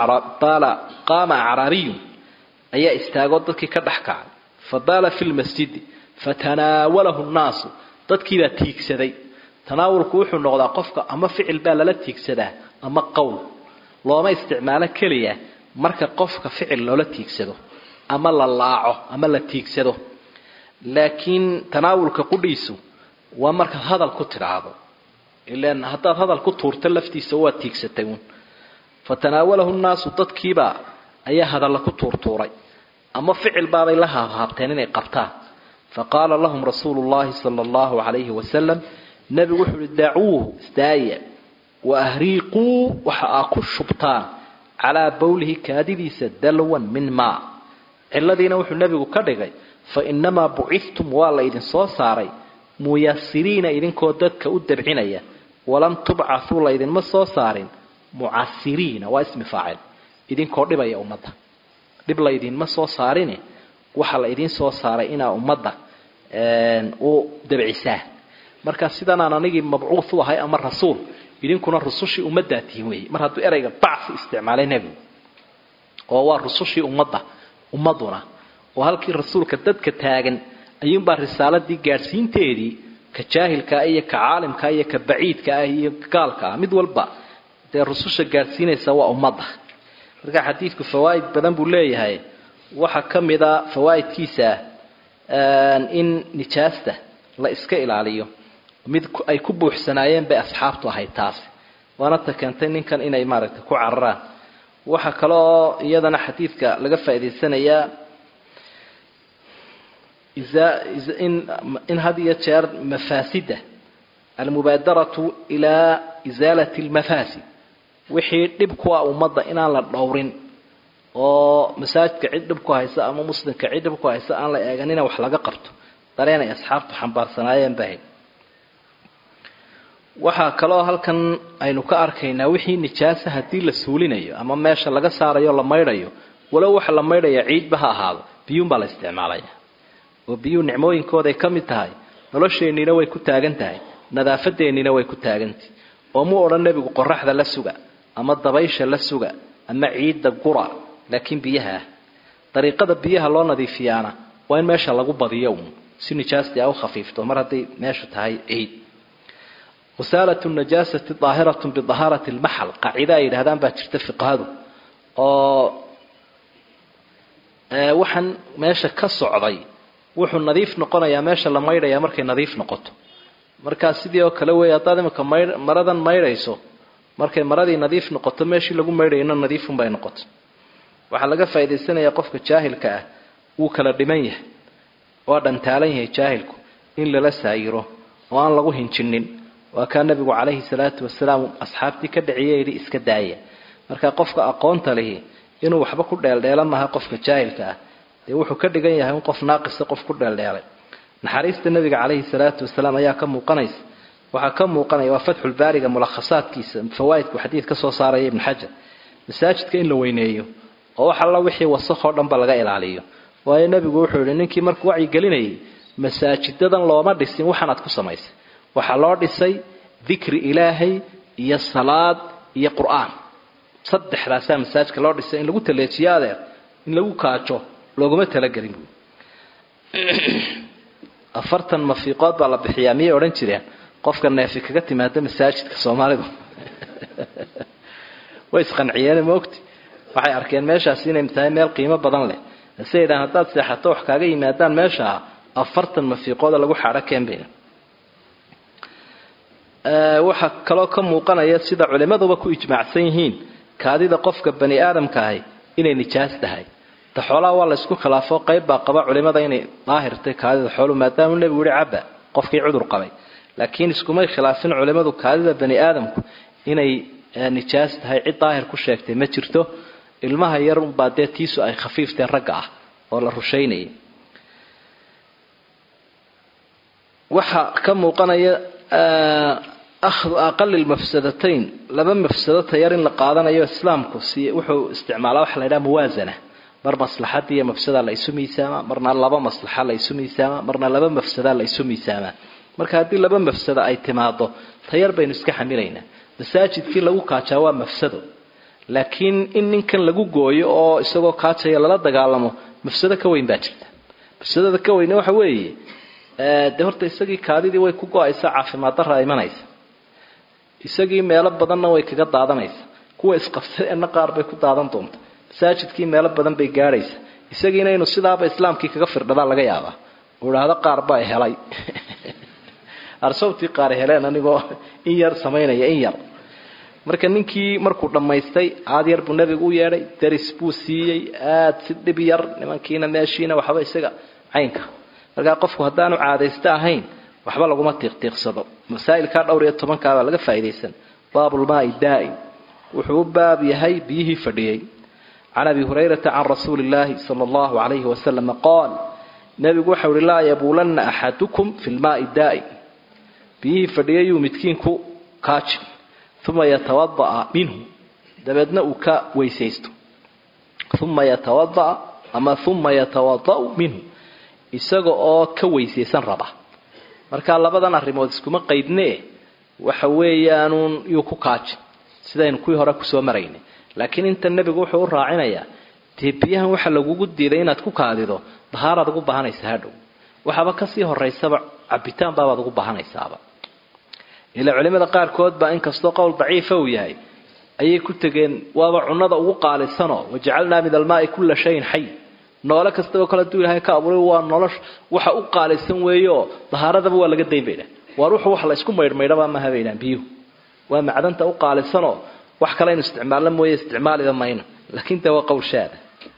Speaker 1: qaama acraabiyun ayaa istaagoo dadkii ka dhex kacay fabaala fi lmasjidi fatanaawalahu nnaasu dadkiibaa tiigsaday tanaawulku wuxuu noqdaa qofka ama ficil baa lala tiigsadaa ama qowl looma isticmaalo keliya marka qofka ficil loola tiigsado ama la laaco ama la tiigsado laakiin tanaawulka qudhiisu waa markaad hadal ku tidhaahdo ilan haddaad hadal ku tuurto laftiisa waad tiigsatay uun fatanaawalahu nnaasu dadkiibaa ayaa hadalla ku tuurtuuray ama ficil baabay la haabhaabteen inay qabtaan faqaala lahum rasuulu llahi sala allahu calayhi wasalam nebigu wuxuu uhi dacuuhu isdaaya wa ahriiquu waxa aa ku shubtaan calaa bowlihi kaadidiisa dalwan min maa ciladiina wuxuu nebigu ka dhigay fa inamaa buciftum waa la idin soo saaray muyasiriina idinkoo dadka u dabcinaya walam tubcathuu laydinma soo saarin mucasiriina waa ismi faacil idinkoo dhibaya ummadda dhib laydinma soo saarine waxaa la idiin soo saaray inaa ummadda u dabcisaa marka sidanaan anigii mabcuuth u ahay ama rasuul idinkuna rusushii ummaddaa tihin weeye mar hadduu erayga bacsi isticmaalay nebigu oo waa rusushii ummadda ummaduna oo halkii rasuulka dadka taagan ayuunbaa risaaladii gaadhsiinteedii ka jaahilkaa iyo ka caalimkaa iyo ka baciidka ah iyo gaalka ah mid walba dee rususha gaadhsiinaysa waa ummadda marka xadiidku fawaa'id badan buu leeyahay waxaa ka mid a fawaa'idkiisa in nijaasta la iska ilaaliyo mid ay ku buuxsanaayeen bay asxaabtu ahayd taasi waana ta keentay ninkan inay maaragtay ku cararaan waxaa kale oo iyadana xadiidka laga faa'idaysanayaa in had iyo jeer mafaasida almubaadaratu ilaa isaalati lmafaasid wixii dhib ku ah ummadda inaan la dhowrin oo masaajidka cid dhib ku haysa ama muslimka cid dhib ku haysa aan la eeganina wax laga qabto dareen ay asxaabtu xambaarsanaayeen bahayd waxaa kaloo halkan aynu ka arkaynaa wixii nijaasa haddii la suulinayo ama meesha laga saarayo la maydhayo walow waxa la maydhaya ciidba ha ahaado biyuunbaa la isticmaalaya oo biyuu nicmooyinkooday ka mid tahay nolosheenniina way ku taagan tahay nadaafadeennina way ku taagantahay oo mu odhan nebigu qoraxda la suga ama dabaysha la suga ama ciidda gura laakiin biyaha ah dariiqada biyaha loo nadiifiyaana waa in meesha lagu badiyo uun si nijaastii a u khafiifto mar hadday meeshu tahay ciid wasaalatu najaasati daahiratun bidahaarati lmaxal qaacida ay yidhahdaan baa jirta fiqhadu oo waxaan meesha ka socday wuxuu nadiif noqonayaa meesha la maydhayaa markay nadiif noqoto markaa sidii oo kale weey haddaad imika may maradan maydhayso markay maradii nadiif noqoto meeshii lagu maydhayna nadiifunbay noqoto waxaa laga faa'idaysanayaa qofka jaahilka ah wuu kala dhiman yahay waa dhantaalan yahay jaahilku in lala saayiro oo aan lagu hinjinin waa kaa nabigu calayhi salaatu wasalaam asxaabtii ka dhiciye yidhi iska daaya marka qofka aqoonta lihi inuu waxba ku dheeldheelan maha qofka jaahilka ah dee wuxuu ka dhigan yahay in qof naaqisa qof ku dheeldheelay naxariista nabiga calayhi salaatu wasalaam ayaa ka muuqanaysa waxaa ka muuqanaya waa fatxulbaariga mulakhasaadkiisa fawaaidku xadiid ka soo saaraya ibnu xajar masaajidka in la weyneeyo oo wax alla wixii wasakoo dhanba laga ilaaliyo waayo nebigu wuxuu yihi ninkii markuu wacyigelinayay masaajidadan looma dhisin waxaanaad ku samaysay waxaa loo dhisay dikri ilaahay iyo salaad iyo qur-aan saddexdaasaa masaajidka loo dhisay in lagu taleejiyo adeer in lagu kaajo looguma talagelin buui afartan mafiiqood baa la bixiyaa miyay odhan jireen qofka neefi kaga timaada masaajidka soomaalidu way isqanciyeen maogti waxay arkeen meeshaasi inay tahay meel qiimo badan leh hase yidhahan haddaad seexato wax kaaga yimaadaan meeshaa afartan mafiiqooda lagu xaadho keenbayna waxaa kaloo ka muuqanaya sida culimmaduba ku ijmaacsan yihiin kaadida qofka bani aadamka ahi inay nijaas tahay ta xoolaha waa la ysku khilaafo qayb baa qaba culimada inay daahirtay kaadida xooluhu maadaamuu nebigu yihi cabba qofkii cudur qabay laakiin iskumay khilaafin culimmadu kaadida bani aadamku inay nijaas tahay cid daahir ku sheegtay ma jirto ilmaha yar unbaa dee tiisu ay khafiifteen ragga ah oo la rushaynayay waxaa ka muuqanaya ahdu aqali lmafsadatayn laba mafsado tayar in la qaadanayo islaamku si wuxuu isticmaalaa waxa la ydhaha muwaasana mar maslaxadii iyo mafsada la isu miisaamaa marna laba maslaxa la isu miisaamaa marna laba mafsada la isu miisaamaa marka haddii laba mafsada ay timaado tayar baynu iska xamilaynaa masaajidkii lagu kaajaa waa mafsado laakiin in ninkan lagu gooyo oo isagoo kaajaya lala dagaalamo mafsado ka weyn baa jirta mafsadada ka weyne waxa weeye dee horta isagii kaadidii way ku go-aysa caafimaad darra imanaysa isagii meelo badanna way kaga daadanaysa kuwa isqabsadeenna qaar bay ku daadan doonta masaajidkii meelo badan bay gaadhaysa isagiina inuu sidaaba islaamkii kaga firdhadaa laga yaabaa uu idhaahdo qaar baa helay arsawtii qaar heleen anigoo in yar samaynaya in yar marka ninkii markuu dhammaystay aad yar buu nebigu u yeedhay daris buu siiyey aad si dhib yar nimankiina meeshiina waxba isaga caynka markaa qofku haddaanu caadaysto ahayn waxba laguma tiiqtiiqsado masaa'ilkaa dhowr iyo tobankaabaa laga faa'iidaysan baabulmaai daa'im wuxuu u baab yahay biyihii fadhiyey can abi hurayrata can rasuuli illaahi sala allahu calayhi wasalama qaal nebigu waxau uhi laa yabuulanna axadukum fi lmaai daa'im biyihii fadhiyayuu midkiin ku kaajin uma yatawada'a minhu dabeedna uu ka weysaysto uma yatawada'a ama uma yatawada'u minhu isaga oo ka weysaysan raba marka labadan arrimood iskuma qaydnee waxa weeyaanuun yuu ku kaajin sidaynu kuwii hore kusoo maraynay laakiin inta nebigu wuxuu u raacinayaa dee biyahan waxa lagugu diiday inaad ku kaadido dahaaraad ugu baahanaysa hadhow waxaaba kasii horaysaba cabitaan baabaad ugu baahanaysaaba ilaa culimada qaarkood baa inkastoo qowl daciifa uu yahay ayay ku tegeen waaba cunnada ugu qaalisanoo wajacalnaa min almaai kulla shayin xay noole kastaba kole haduu ilahay ka abuuray waa nolosh waxa u qaalisan weeyeoo dahaaradaba waa laga dayn baydha waar wuxuu wax la isku maydhmaydhabaa maha baydhaan biyuhu waa macdanta u qaalisanoo wax kale inu isticmaalno mooye isticmaaliba mayno laakiin de waa qowl shaada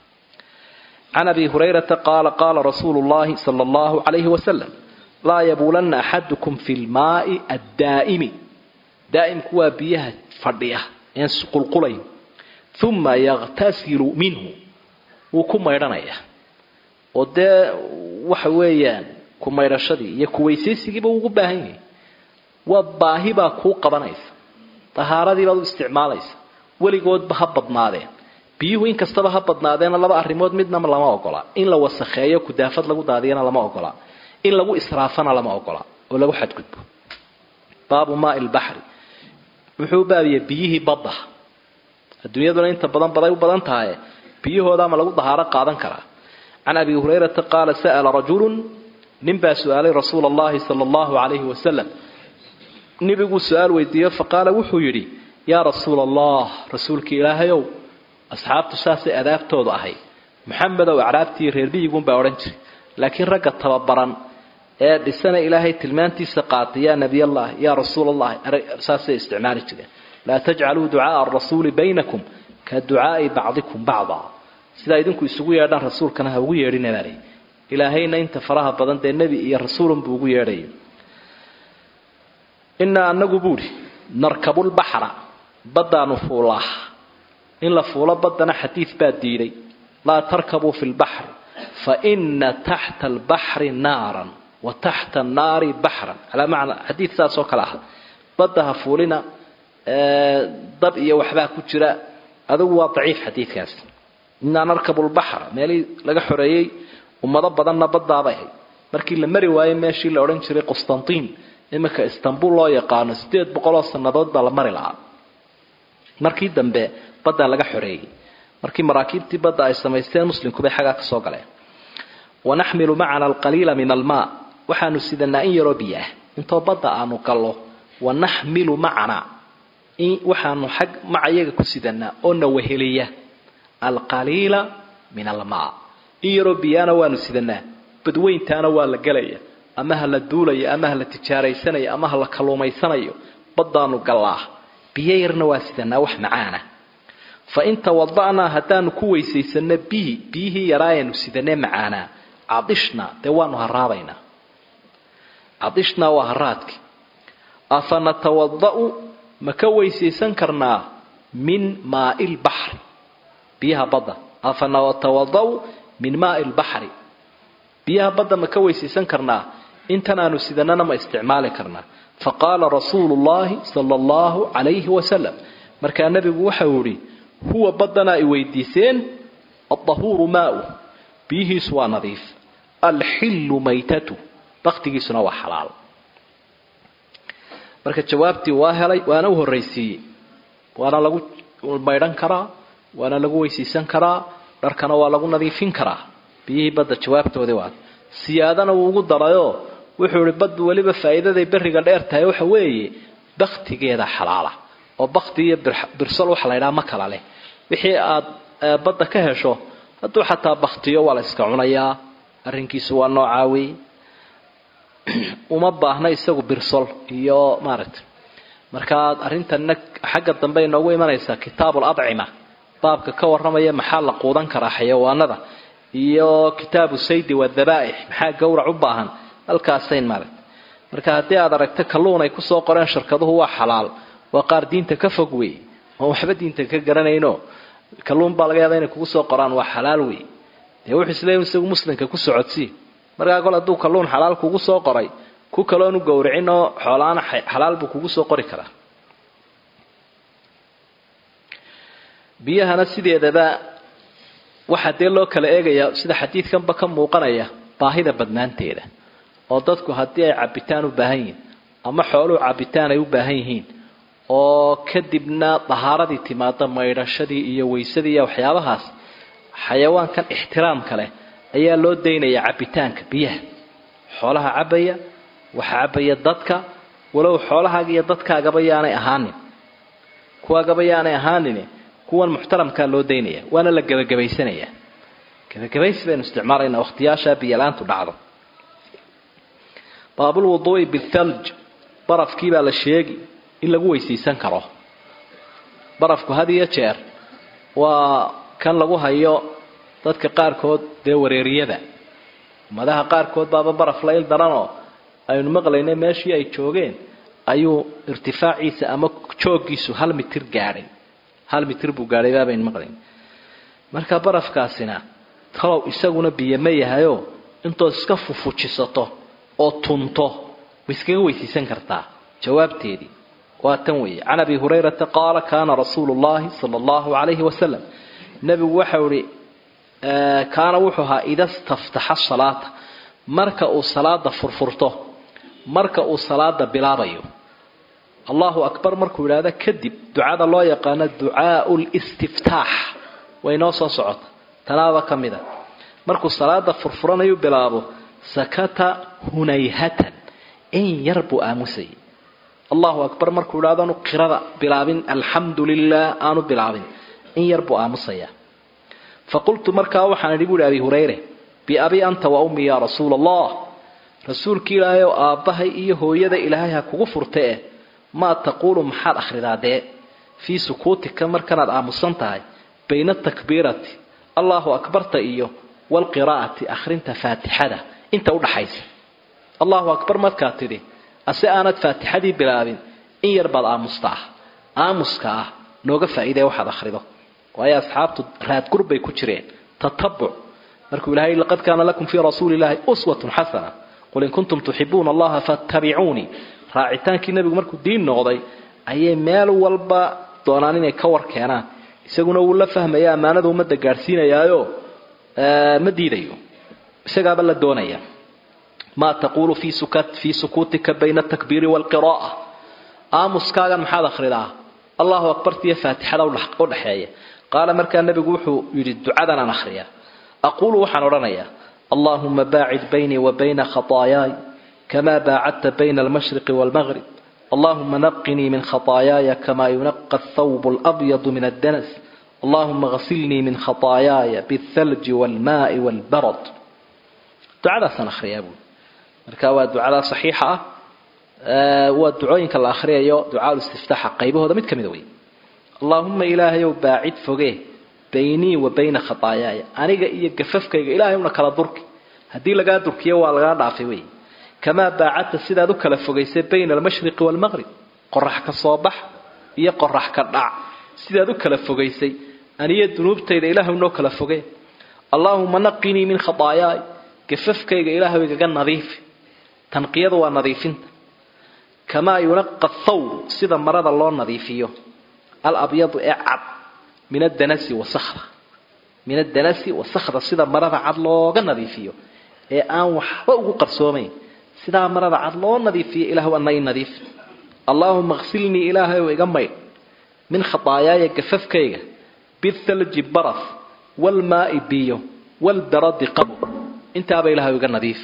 Speaker 1: can abi hurayrata qaala qaala rasuulu llahi sala allahu calayhi wasalam laa yabuulanna axadukum fi lmaai addaa'imi daa'imku waa biyaha fadhiya een qulqulayn uma yaqtasilu minhu wuu ku maydhanayaa oo dee waxa weeyaan ku maydhashadii iyo kuweysaysigiiba ugu baahan yahay waa baahi baa kuu qabanaysa tahaaradii baad u isticmaalaysa weligoodba ha badnaadeen biyuhu in kastaba ha badnaadeena laba arrimood midna lama ogola in la wasakheeyo kudaafad lagu daadiyana lama ogola in lagu israafana lama ogola oo lagu xadgudbo baabu maai lbaxri wuxuu baabiyey biyihii badda adduunyaduna inta badan baday u badan tahay biyahooda ma lagu dahaaro qaadan karaa can abi hurayrata qaala sa'ala rajulun nin baa su-aalay rasuula allahi sala allahu calayhi wasalam nebiguu su-aal weydiiyo faqaala wuxuu yidhi yaa rasuula allah rasuulkii ilaahayow asxaabtu saasay adaabtoodu ahay maxamedow acraabtii reer biyiguunbaa odhan jiray laakiin ragga tababaran ee dhisana ilaahay tilmaantiisa qaatay yaa nebiyallahi yaa rasuul allahi saasay isticmaali jireen laa tajcaluu ducaaa arasuuli baynakum ka ducaai bacdikum bacda sidaa idinku isugu yeedhaan rasuulkana ha ugu yeedhinabaalay ilaahayna inta faraha badan dee nebi iyo rasuulunbuu ugu yeedhaya inaa anagu buuhi narkabulbaxra baddaanu fuulaa in la fuulo baddana xadiid baa diiday laa tarkabuu fi lbaxri fa ina taxta albaxri naaran wa taxta annaari baxran calaa macna xadiid saas oo kale ah badda ha fuulina dab iyo waxbaa ku jira adugu waa daciif xadiidkaasi inaa narkabu lbaxra meelihii laga xoreeyey ummado badanna baddaabay ahayd markii la mari waayey meeshii la odhan jiray qustantiin iminka istanbul loo yaqaano sideed boqoloo sannadood baa la mari lahaa markii dambe baddaa laga xoreeyey markii maraakiibtii badda ay samaysteen muslimkubay xaggaa ka soo galeen wanaxmilu macana alqaliila min almaa waxaanu sidanaa in yaroo biyo ah intoo badda aanu gallo wanaxmilu macana waxaanu xag macayaga ku sidanaa oo na weheliya alqaliila min almaa in yaroo biyaana waanu sidanaa badweyntaana waa la gelaya ama ha la duulaya ama ha la tijaaraysanayo ama ha la kalluumaysanayo baddaanu gallaa biyo yarna waa sidanaa wax macaana fa in tawada'naa haddaanu ku weysaysanno bihi biyihii yaraayaanu sidanee macaanaa cadishnaa dee waanu haraabaynaa cadishnaa waa haraadki afa natawada'u ma ka weysaysan karnaa min maai lbaxri biyaha badda afa natawada'u min maai lbaxri biyaha badda ma ka weysaysan karnaa intan aanu sidanana ma isticmaali karnaa faqaala rasuulu llahi sala allahu calayhi wasalam markaa nebigu waxau idhi huwa baddana ay weydiiseen aldahuuru maau biyihiisu waa nadiif alxillu maytatu baktigiisuna waa xalaal marka jawaabtii waa helay waana u horraysiiyey waana lagu maydhan karaa waana lagu weysaysan karaa dharkana waa lagu nadiifin karaa biyihii badda jawaabtoodii waa siyaadana wuu ugu darayoo wuxuu ihi baddu weliba faa'iidaday berriga dheer tahay waxa weeye baktigeeda xalaala oo bakti iyo birsol waxa la ydhaha ma kala leh wixii aad badda ka hesho hadduu xataa baktiyo waa la iska cunayaa arrinkiisu waa noocaa wey uma baahna isagu birsol iyo maaragtay markaa arrintanna xagga dambe inoogu imanaysaa kitaabul adcima baabka ka warramaya maxaa la quudan karaa xayawaanada iyo kitaabu saydi wadhabaaix maxaa gowrac u baahan halkaasayn maaragtay marka haddii aad aragto kalluun ay kusoo qoreen shirkaduhu waa xalaal waa qaar diinta ka fog wey oon waxba diinta ka garanayno kalluun baa laga yaaba inay kugu soo qoraan waa xalaal wey dee wuxuu isleeya isagu muslimka ku socodsii markaa kol hadduu kalluun xalaal kugu soo qoray ku kaloonu gowricin oo xoolaana xalaal buu kugu soo qori karaa biyahana sideedaba waxaa dee loo kala eegayaa sida xadiidkanba ka muuqanaya baahida badnaanteeda oo dadku haddii ay cabitaan u baahan yihiin ama xooluhu cabitaan ay u baahan yihiin oo kadibna dahaaradii timaada maydhashadii iyo weysadii iyo waxyaabahaas xayawaankan ixtiraamka leh ayaa loo daynaya cabitaanka biyaha xoolaha cabaya waxa cabaya dadka walow xoolahaaga iyo dadkaagaba yaanay ahaanin kuwaagaba yaanay ahaanin kuwan muxtaramkaa loo daynaya waana la gebagabaysanayaa gebagabaysi baynu isticmaalaynaa wakhtiyaashaa biyalaantu dhacdo baabulwuduu'i bithalj barafkii baa la sheegi in lagu weysaysan karo barafku had iyo jeer waa kan lagu hayo dadka qaarkood dee wareeriyada ummadaha qaarkood baaba baraf la il daranoo aynu maqlaynay meeshii ay joogeen ayuu irtifaaciisa ama jooggiisu hal mitir gaadhay hal mitir buu gaadhay baabaynu maqlayn marka barafkaasina talow isaguna biyo ma yahayo intood iska fufujisato oo tunto way iskaga weysaysan kartaa jawaabteedii waa tan weeye can abi hurayrata qaala kaana rasuulu llahi sala allahu calayhi wasalam nebigu waxau ihi kaana wuxuu ahaa ida staftaxa salaata marka uu salaada furfurto marka uu salaada bilaabayo allahu akbar markuu yidhaahdo kadib ducada loo yaqaano ducaau listiftaax way noo soo socota tanaaba ka mid a markuu salaada furfuranayu bilaabo sakata hunayhatan in yar buu aamusayay allahu akbar markuu yidhahdo aanu qirada bilaabin alxamdu lilah aanu bilaabin in yar buu aamusayaa faqultu markaa waxaan idhi buuhi abi hurayre biabi anta wa ummi yaa rasuula allah rasuulki ilaahay oo aabbahay iyo hooyada ilaahay ha kugu furta eh maa taquulu maxaad akhridaa dee fii sukuutika markanaad aamusan tahay bayna takbiirati allahu akbarta iyo walqiraa'ati akhrinta faatixada inta udhaxaysa allahu akbar markaad tidhi ase aanad faatixadii bilaabin in yar baad aamustaa aamuska ah nooga faa'iidee waxaad akhrido waayo asxaabtu raadgur bay ku jireen tatabuc markuu ilahay laqad kaana lakum fii rasuuli illahi uswatun xasana qul in kuntum tuxibuuna allaha fattabicuunii raacitaankii nebigu markuu diin noqday ayay meel walba doonaan inay ka war keenaan isaguna wuu la fahmaya ammaanada ummadda gaadhsiinayaayo ma diidayo isagaaba la doonaya maa taquulu fii sukuutika bayna atakbiiri waalqira'a aamuskaagan maxaad akhridaa allahu akbartiiyo faatixada udhaxeeya qaala markaa nebigu wuxuu yidhi ducadan aan akhriyaa aquulu waxaan odhanayaa allahuma baacid baynii wa bayna khataayaay kama baacadta bayna almashriqi waalmaqrib allahuma naqinii min khataayaaya kama yunaqa athawb alabyadu min addanas allahuma ghasilnii min khataayaaya bialthalji waalmaai waalbarad ducadaasaan akhriyaa buui marka waa ducada saxiixa ah waa ducooyinka la akhriyayo ducaa istiftaaxa qaybahooda mid ka mida wey allaahuma ilaahayow baacid foge baynii wa bayna khataayaaya aniga iyo gafafkayga ilaahay una kala durki haddii lagaa durkiyo waa lagaa dhaafay wey kamaa baacadta sidaad u kala fogaysay bayna almashriqi waalmaqrib qorax ka soo bax iyo qorax ka dhac sidaad u kala fogaysay aniyo dunuubtayda ilaahay noo kala foge allaahuma naqinii min khataayaay gafafkayga ilaahay igaga nadiifi tanqiyadu waa nadiifinta kamaa yunaqa thawb sida marada loo nadiifiyo alabyadu ee cad min adanasi wasakda min adanasi wasakda sida marada cad looga nadiifiyo ee aan waxba ugu qarsoomayn sidaa marada cad loo nadiifiyo ilahu ana i nadiif allaahuma ksilnii ilaahayow iga maydh min khataayaaya gafafkayga bithalji baraf waalmaai biyo waalbaradi qabo intaaba ilahay iga nadiif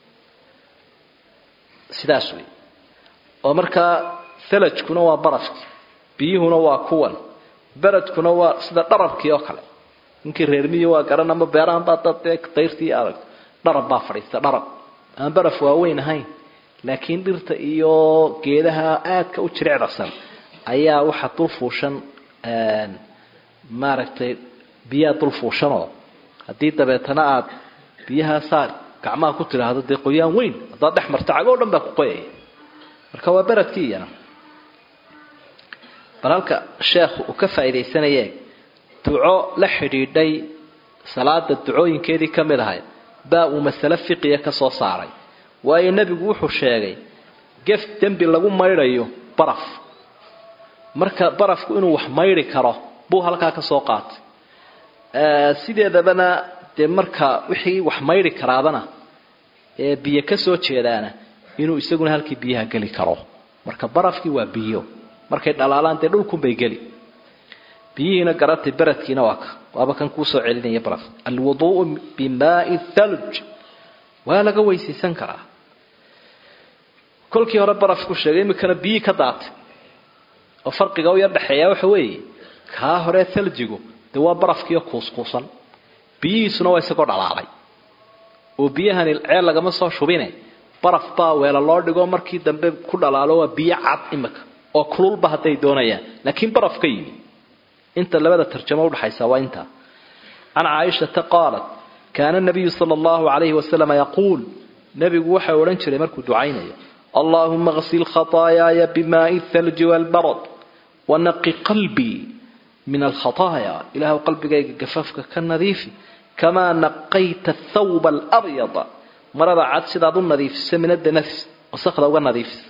Speaker 1: sidaas wey oo markaa thalajkuna waa barafki biyuhuna waa kuwan beradkuna waa sida dharabkii oo kale ninkii reermiyi waa garan ama beerahan baa dad dayrtii adag dharab baa fadhiista dharab aan baraf waaweyn ahayn laakiin dhirta iyo geedaha aadka u jirecdasan ayaa waxaa dul fuushan maaragtay biyaa dul fuushanoo haddii dabeetana aad biyaha saar gacmaha ku tidhaahdo dee qoyaan weyn haddaad dhex marto cagoo dhan baa ku qoyaya marka waa beradkii iyana bal halka sheekhu uu ka faa'iidaysanayee duco la xidhiidhay salaada ducooyinkeedii ka mid ahayd baa uu masale fiqiya ka soo saaray waayo nebigu wuxuu sheegay gef dembi lagu maydhayo baraf marka barafku inuu wax maydhi karo buu halkaa ka soo qaatay sideedabana dee marka wixii wax maydhi karaabana ee biyo ka soo jeedaana inuu isaguna halkii biyaha geli karo marka barafkii waa biyo markay dhalaalaan dee dhulkunbay geli biyihiina garatay beradkiina waa ka waaba kan kuusoo celinaya baraf alwuduu'u bimaai thalj waa laga weysaysan karaa kolkii hore barafku sheegay iminkana biyii ka daatay oo farqiga u yar dhexeeya waxa weeye kaa hore thaljigu dee waa barafkiiyo kuuskuusan biyihiisuna waa isagoo dhalaalay oo biyahani ceel lagama soo shubine baraf baa weela loo dhigo markii dambe ku dhalaalo waa biyo cad imika oo kululba hadday doonayaan laakiin baraf ka yimi inta labada tarjamo udhaxaysa waa intaa can caaishata qaalat kaana nabiyu sala allahu calayhi wasalam yaquul nebigu waxau odhan jiray markuu ducaynayo allaahuma qsil khataayaaya bimaai thalji waalbarad wanaqi qalbii min alkhataaya ilaahu qalbigayga gafafka ka nadiifi kamaa naqayta thawba alabyada marada cad sidaad u nadiifisa min adanafs wasakda uga nadiifisa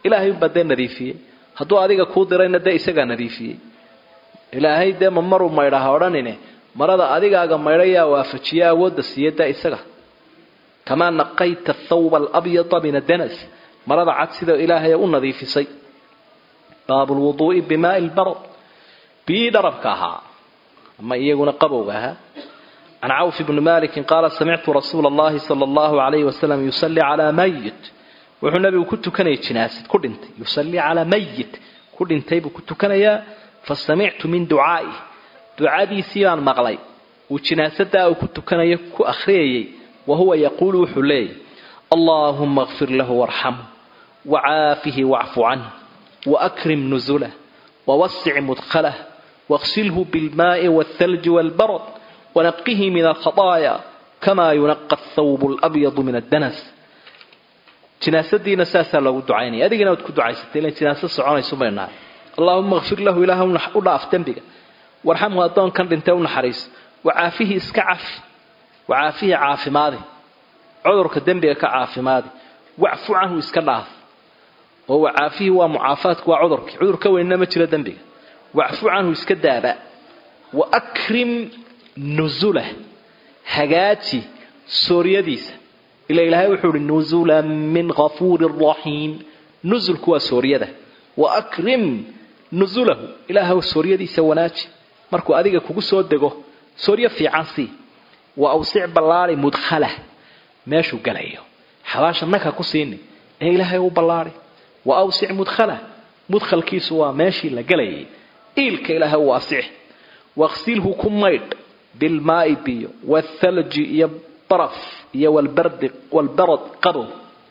Speaker 1: ilaahay unbaa dee nadiifiyey hadduu adiga kuu dirayna dee isagaa nadiifiyey ilaahay dee ma maruu maydhaha odhanine marada adigaaga maydhayaa waafajiye awoodda siiye dee isaga kamaa naqayta thawba alabyada min adanas marada cad sida ilaahay u nadiifisay baabu lwuduu'i bimaai lbarad biyii dharabka ahaa ama iyaguna qabowga ahaa can cawf bni malikin qaala samictu rasuula allahi sala allahu alayhi wasalam yusalli calaa mayit wuxuu nabigu ku tukanayay jinaasid ku dhintay yusallii calaa mayit ku dhintay buu ku tukanayaa fasamictu min ducaa'ih ducadiisii baan maqlay uu jinaasadaa uu ku tukanayo ku akhriyayay wa huwa yaquulu wuxuu leeyahy allaahuma kfir lahu warxamhu wacaafihi wacfu canh waakrim nuzulah wawasic mudkhalah waغsilhu bilmaai wاthalji wاlbarad wanaqihi min alkhطaaya kama yunaqa athawb اlabyadu min addanas jinaasadiina saasaa loogu ducaynaya adigina waad ku ducaysatay ilan jinaaso soconayso bay nahay allaahuma kfir lahu ilaah u dhaaf dembiga warxamhu addoonkan dhintee u naxariiso wacaafihi iska cafi wacaafihi caafimaadi cudurka dembiga ka caafimaadi wacfu canhu iska dhaaf oo wacaafihi waa mucaafaadku waa cudurkii cudur ka weynna ma jiro dembiga wacfu canhu iska daaba wa akrim nusulah hagaaji sooryadiisa ila ilaahay wuxuu uhi nusulan min ghafuurin raxiim nusulku waa sooryada wa akrim nusulahu ilaahw sooryadiisa wanaaji markuu adiga kugu soo dego sooryo fiican sii wa awsic ballaari mudkhalah meeshuu galayo xabaasha nagha ku siini ee ilaahay u ballaari wa awsic mudkhalah mudkhalkiisu waa meeshii la galayay iilka ilaahay u waasix waqsilhu ku maydh bilmaai biyo waalthalji iyo baraf iyo walbardi walbarad qabow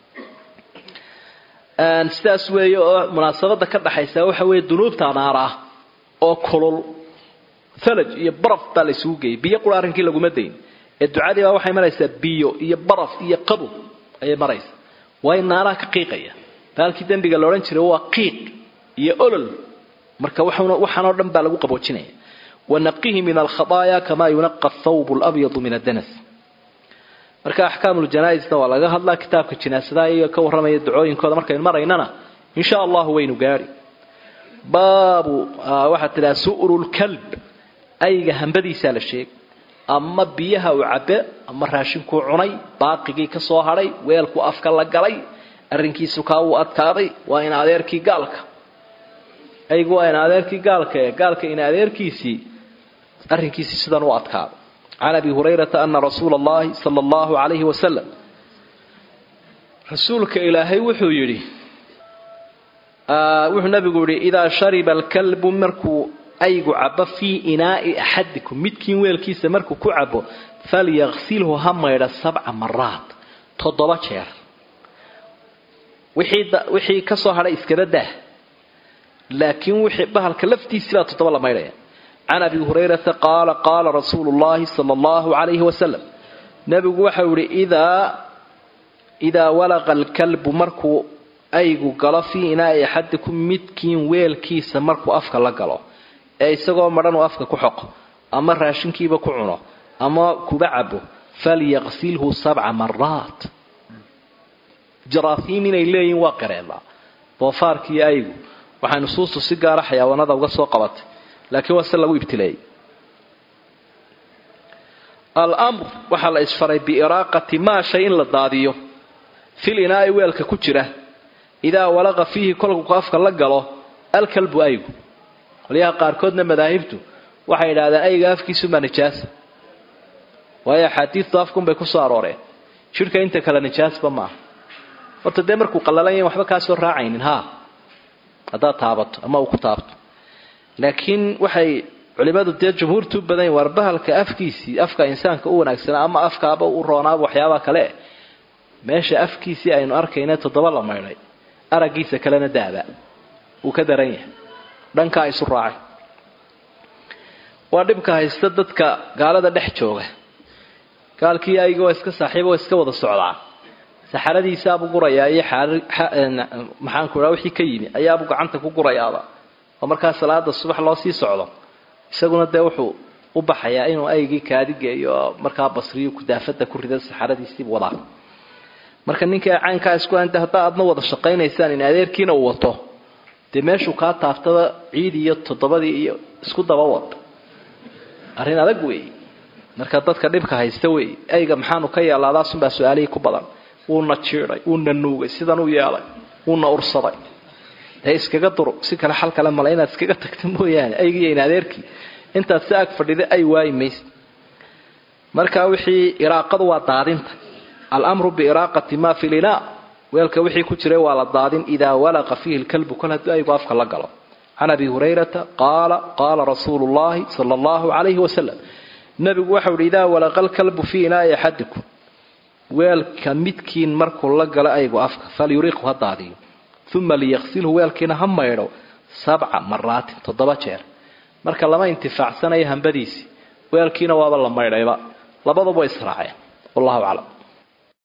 Speaker 1: sidaas weeye oo munaasabada ka dhaxaysa waxa weeye dunuubta naar ah oo kulul thalaj iyo baraf baa la isugu geeyay biyo qura arrinkii laguma dayn ee ducadii baa waxay maraysaa biyo iyo baraf iyo qabow ayay maraysaa waayo naaraha ka qiiqaya baalkii dembiga la odhan jiray waa qiiq iyo olol marka waxaanoo dhan baa lagu qaboojinaya wanaqihi min alkhadaaya kamaa yunaqa athawb labyadu min addanas marka axkaamuljanaaisna waa laga hadlaa kitaabka jinaasadaha iyo ka warramaya ducooyinkooda markaynu maraynana insha allahu waynu gaari baabu waxaad tidhaha su'rulkalb ayga hambadiisaa la sheegay ama biyaha uu cabe ama raashinkuu cunay baaqigii ka soo hadhay weelku afka la galay arrinkiisu kaa uu adkaaday waa in adeerkii gaalka aygu waa in adeerkii gaalka ee gaalka in adeerkiisii arrinkiisii sidan u adkaaday can abi hurayrata ana rasuula allahi sala allahu calayhi wasalam rasuulka ilaahay wuxuu yidhi wuxuu nabigu yihi idaa shariba alkalbu markuu aygu cabo fii inaai axadikum midkiin weelkiisa markuu ku cabo falyaqsilhu ha maydha sabca maraat toddoba jeer wixii ka soo hadhay iskaba daah laakiin wixii bahalka laftiisii baa toddoba la maydhaya can abi hurayrata qaala qaala rasuulu llahi sala allahu calayhi wasalam nebigu waxau yihi idaa idaa walaqa alkalbu markuu aygu galo fii inaai axadikum midkiin weelkiisa markuu afka la galo ee isagoo madhan uu afka ku xoqo ama raashinkiiba ku cuno ama kuba cabo falyaqsilhu sabca maraat jaraahiim inay leeyihin waa qareelaa doofaarkiiyo aygu waxay nusuustu si gaara xayawaanada uga soo qabatay laakiin waa se lagu ibtileeyey almr waxaa la isfaray biiraaqati maa shay in la daadiyo fil inaai weelka ku jira idaa walaqa fiihi kolku afka la galo alkalbu aygu qolyaha qaarkoodna madaahibtu waxay yidhahdeen ayga afkiisumaa nijaasa waayo axaadiistu afkunbay ku soo arooreen jidhka inta kale nijaasba maaha horta dee markuu qallalan yahin waxba kaa soo raacaynin ha haddaad taabato ama uu ku taabto laakiin waxay culimadu dee jumhuurtu u badan yihin waar bahalka afkiisii afka insaanka u wanaagsanaa ama afkaaba u roonaaba waxyaabaha kale meesha afkiisii aynu arkayna toddoba la maydhay araggiisa kalena daaba uu ka daran yahay dhankaa isu raacay waa dhibka haysta dadka gaalada dhex jooga gaalkii ayga waa iska saaxiiba waa iska wada socdaa saxaradiisaabuu gurayaa iyo maxaanku raa wixii ka yimi ayaabuu gacanta ku gurayaaba oo markaa salaada subax loo sii socdo isaguna dee wuxuu u baxayaa inuu aygii kaadigeeyo oo markaa basriyu kudaafada ku rida saxaradiisiibu wadaa marka ninkai caynkaa isku anta haddaa aadna wada shaqaynaysaan in adeerkiina uu wato dee meeshuu kaa taaftaba ciid iyo toddobadii iyo isku daba wad arrin adag weey marka dadka dhibka haysta wey ayga maxaanu ka yeelaadaasunbaa su-aalihii ku badan wuuna jiiday wuuna nuugay sidan u yeelay wuuna ursaday dee iskaga dur si kale xal kale male inaad iskaga tagta mooyaane aygiiyo in adeerkii intaad si ag fadhida ay waayi maysa marka wixii iraaqadu waa daadinta almru biiraaqati ma fi linaa weelka wixii ku jiray waa la daadin idaa walaqa fiihi lkalbu kol haddii aygu afka la galo can abi hurayrata qaala qaala rasuulu llahi sala allahu calayhi wasalam nabigu waxau ihi idaa walaqa lkalbu fii inaai axadikum weelka midkiin markuu la galo aygu afka falyuriqhu ha daadiyo uma liyaqsilhu weelkiina ha maydho sabca maraatin toddoba jeer marka lama intifaacsanayo hambadiisii weelkiina waaba la maydhayba labaduba israaceen wallahu aclam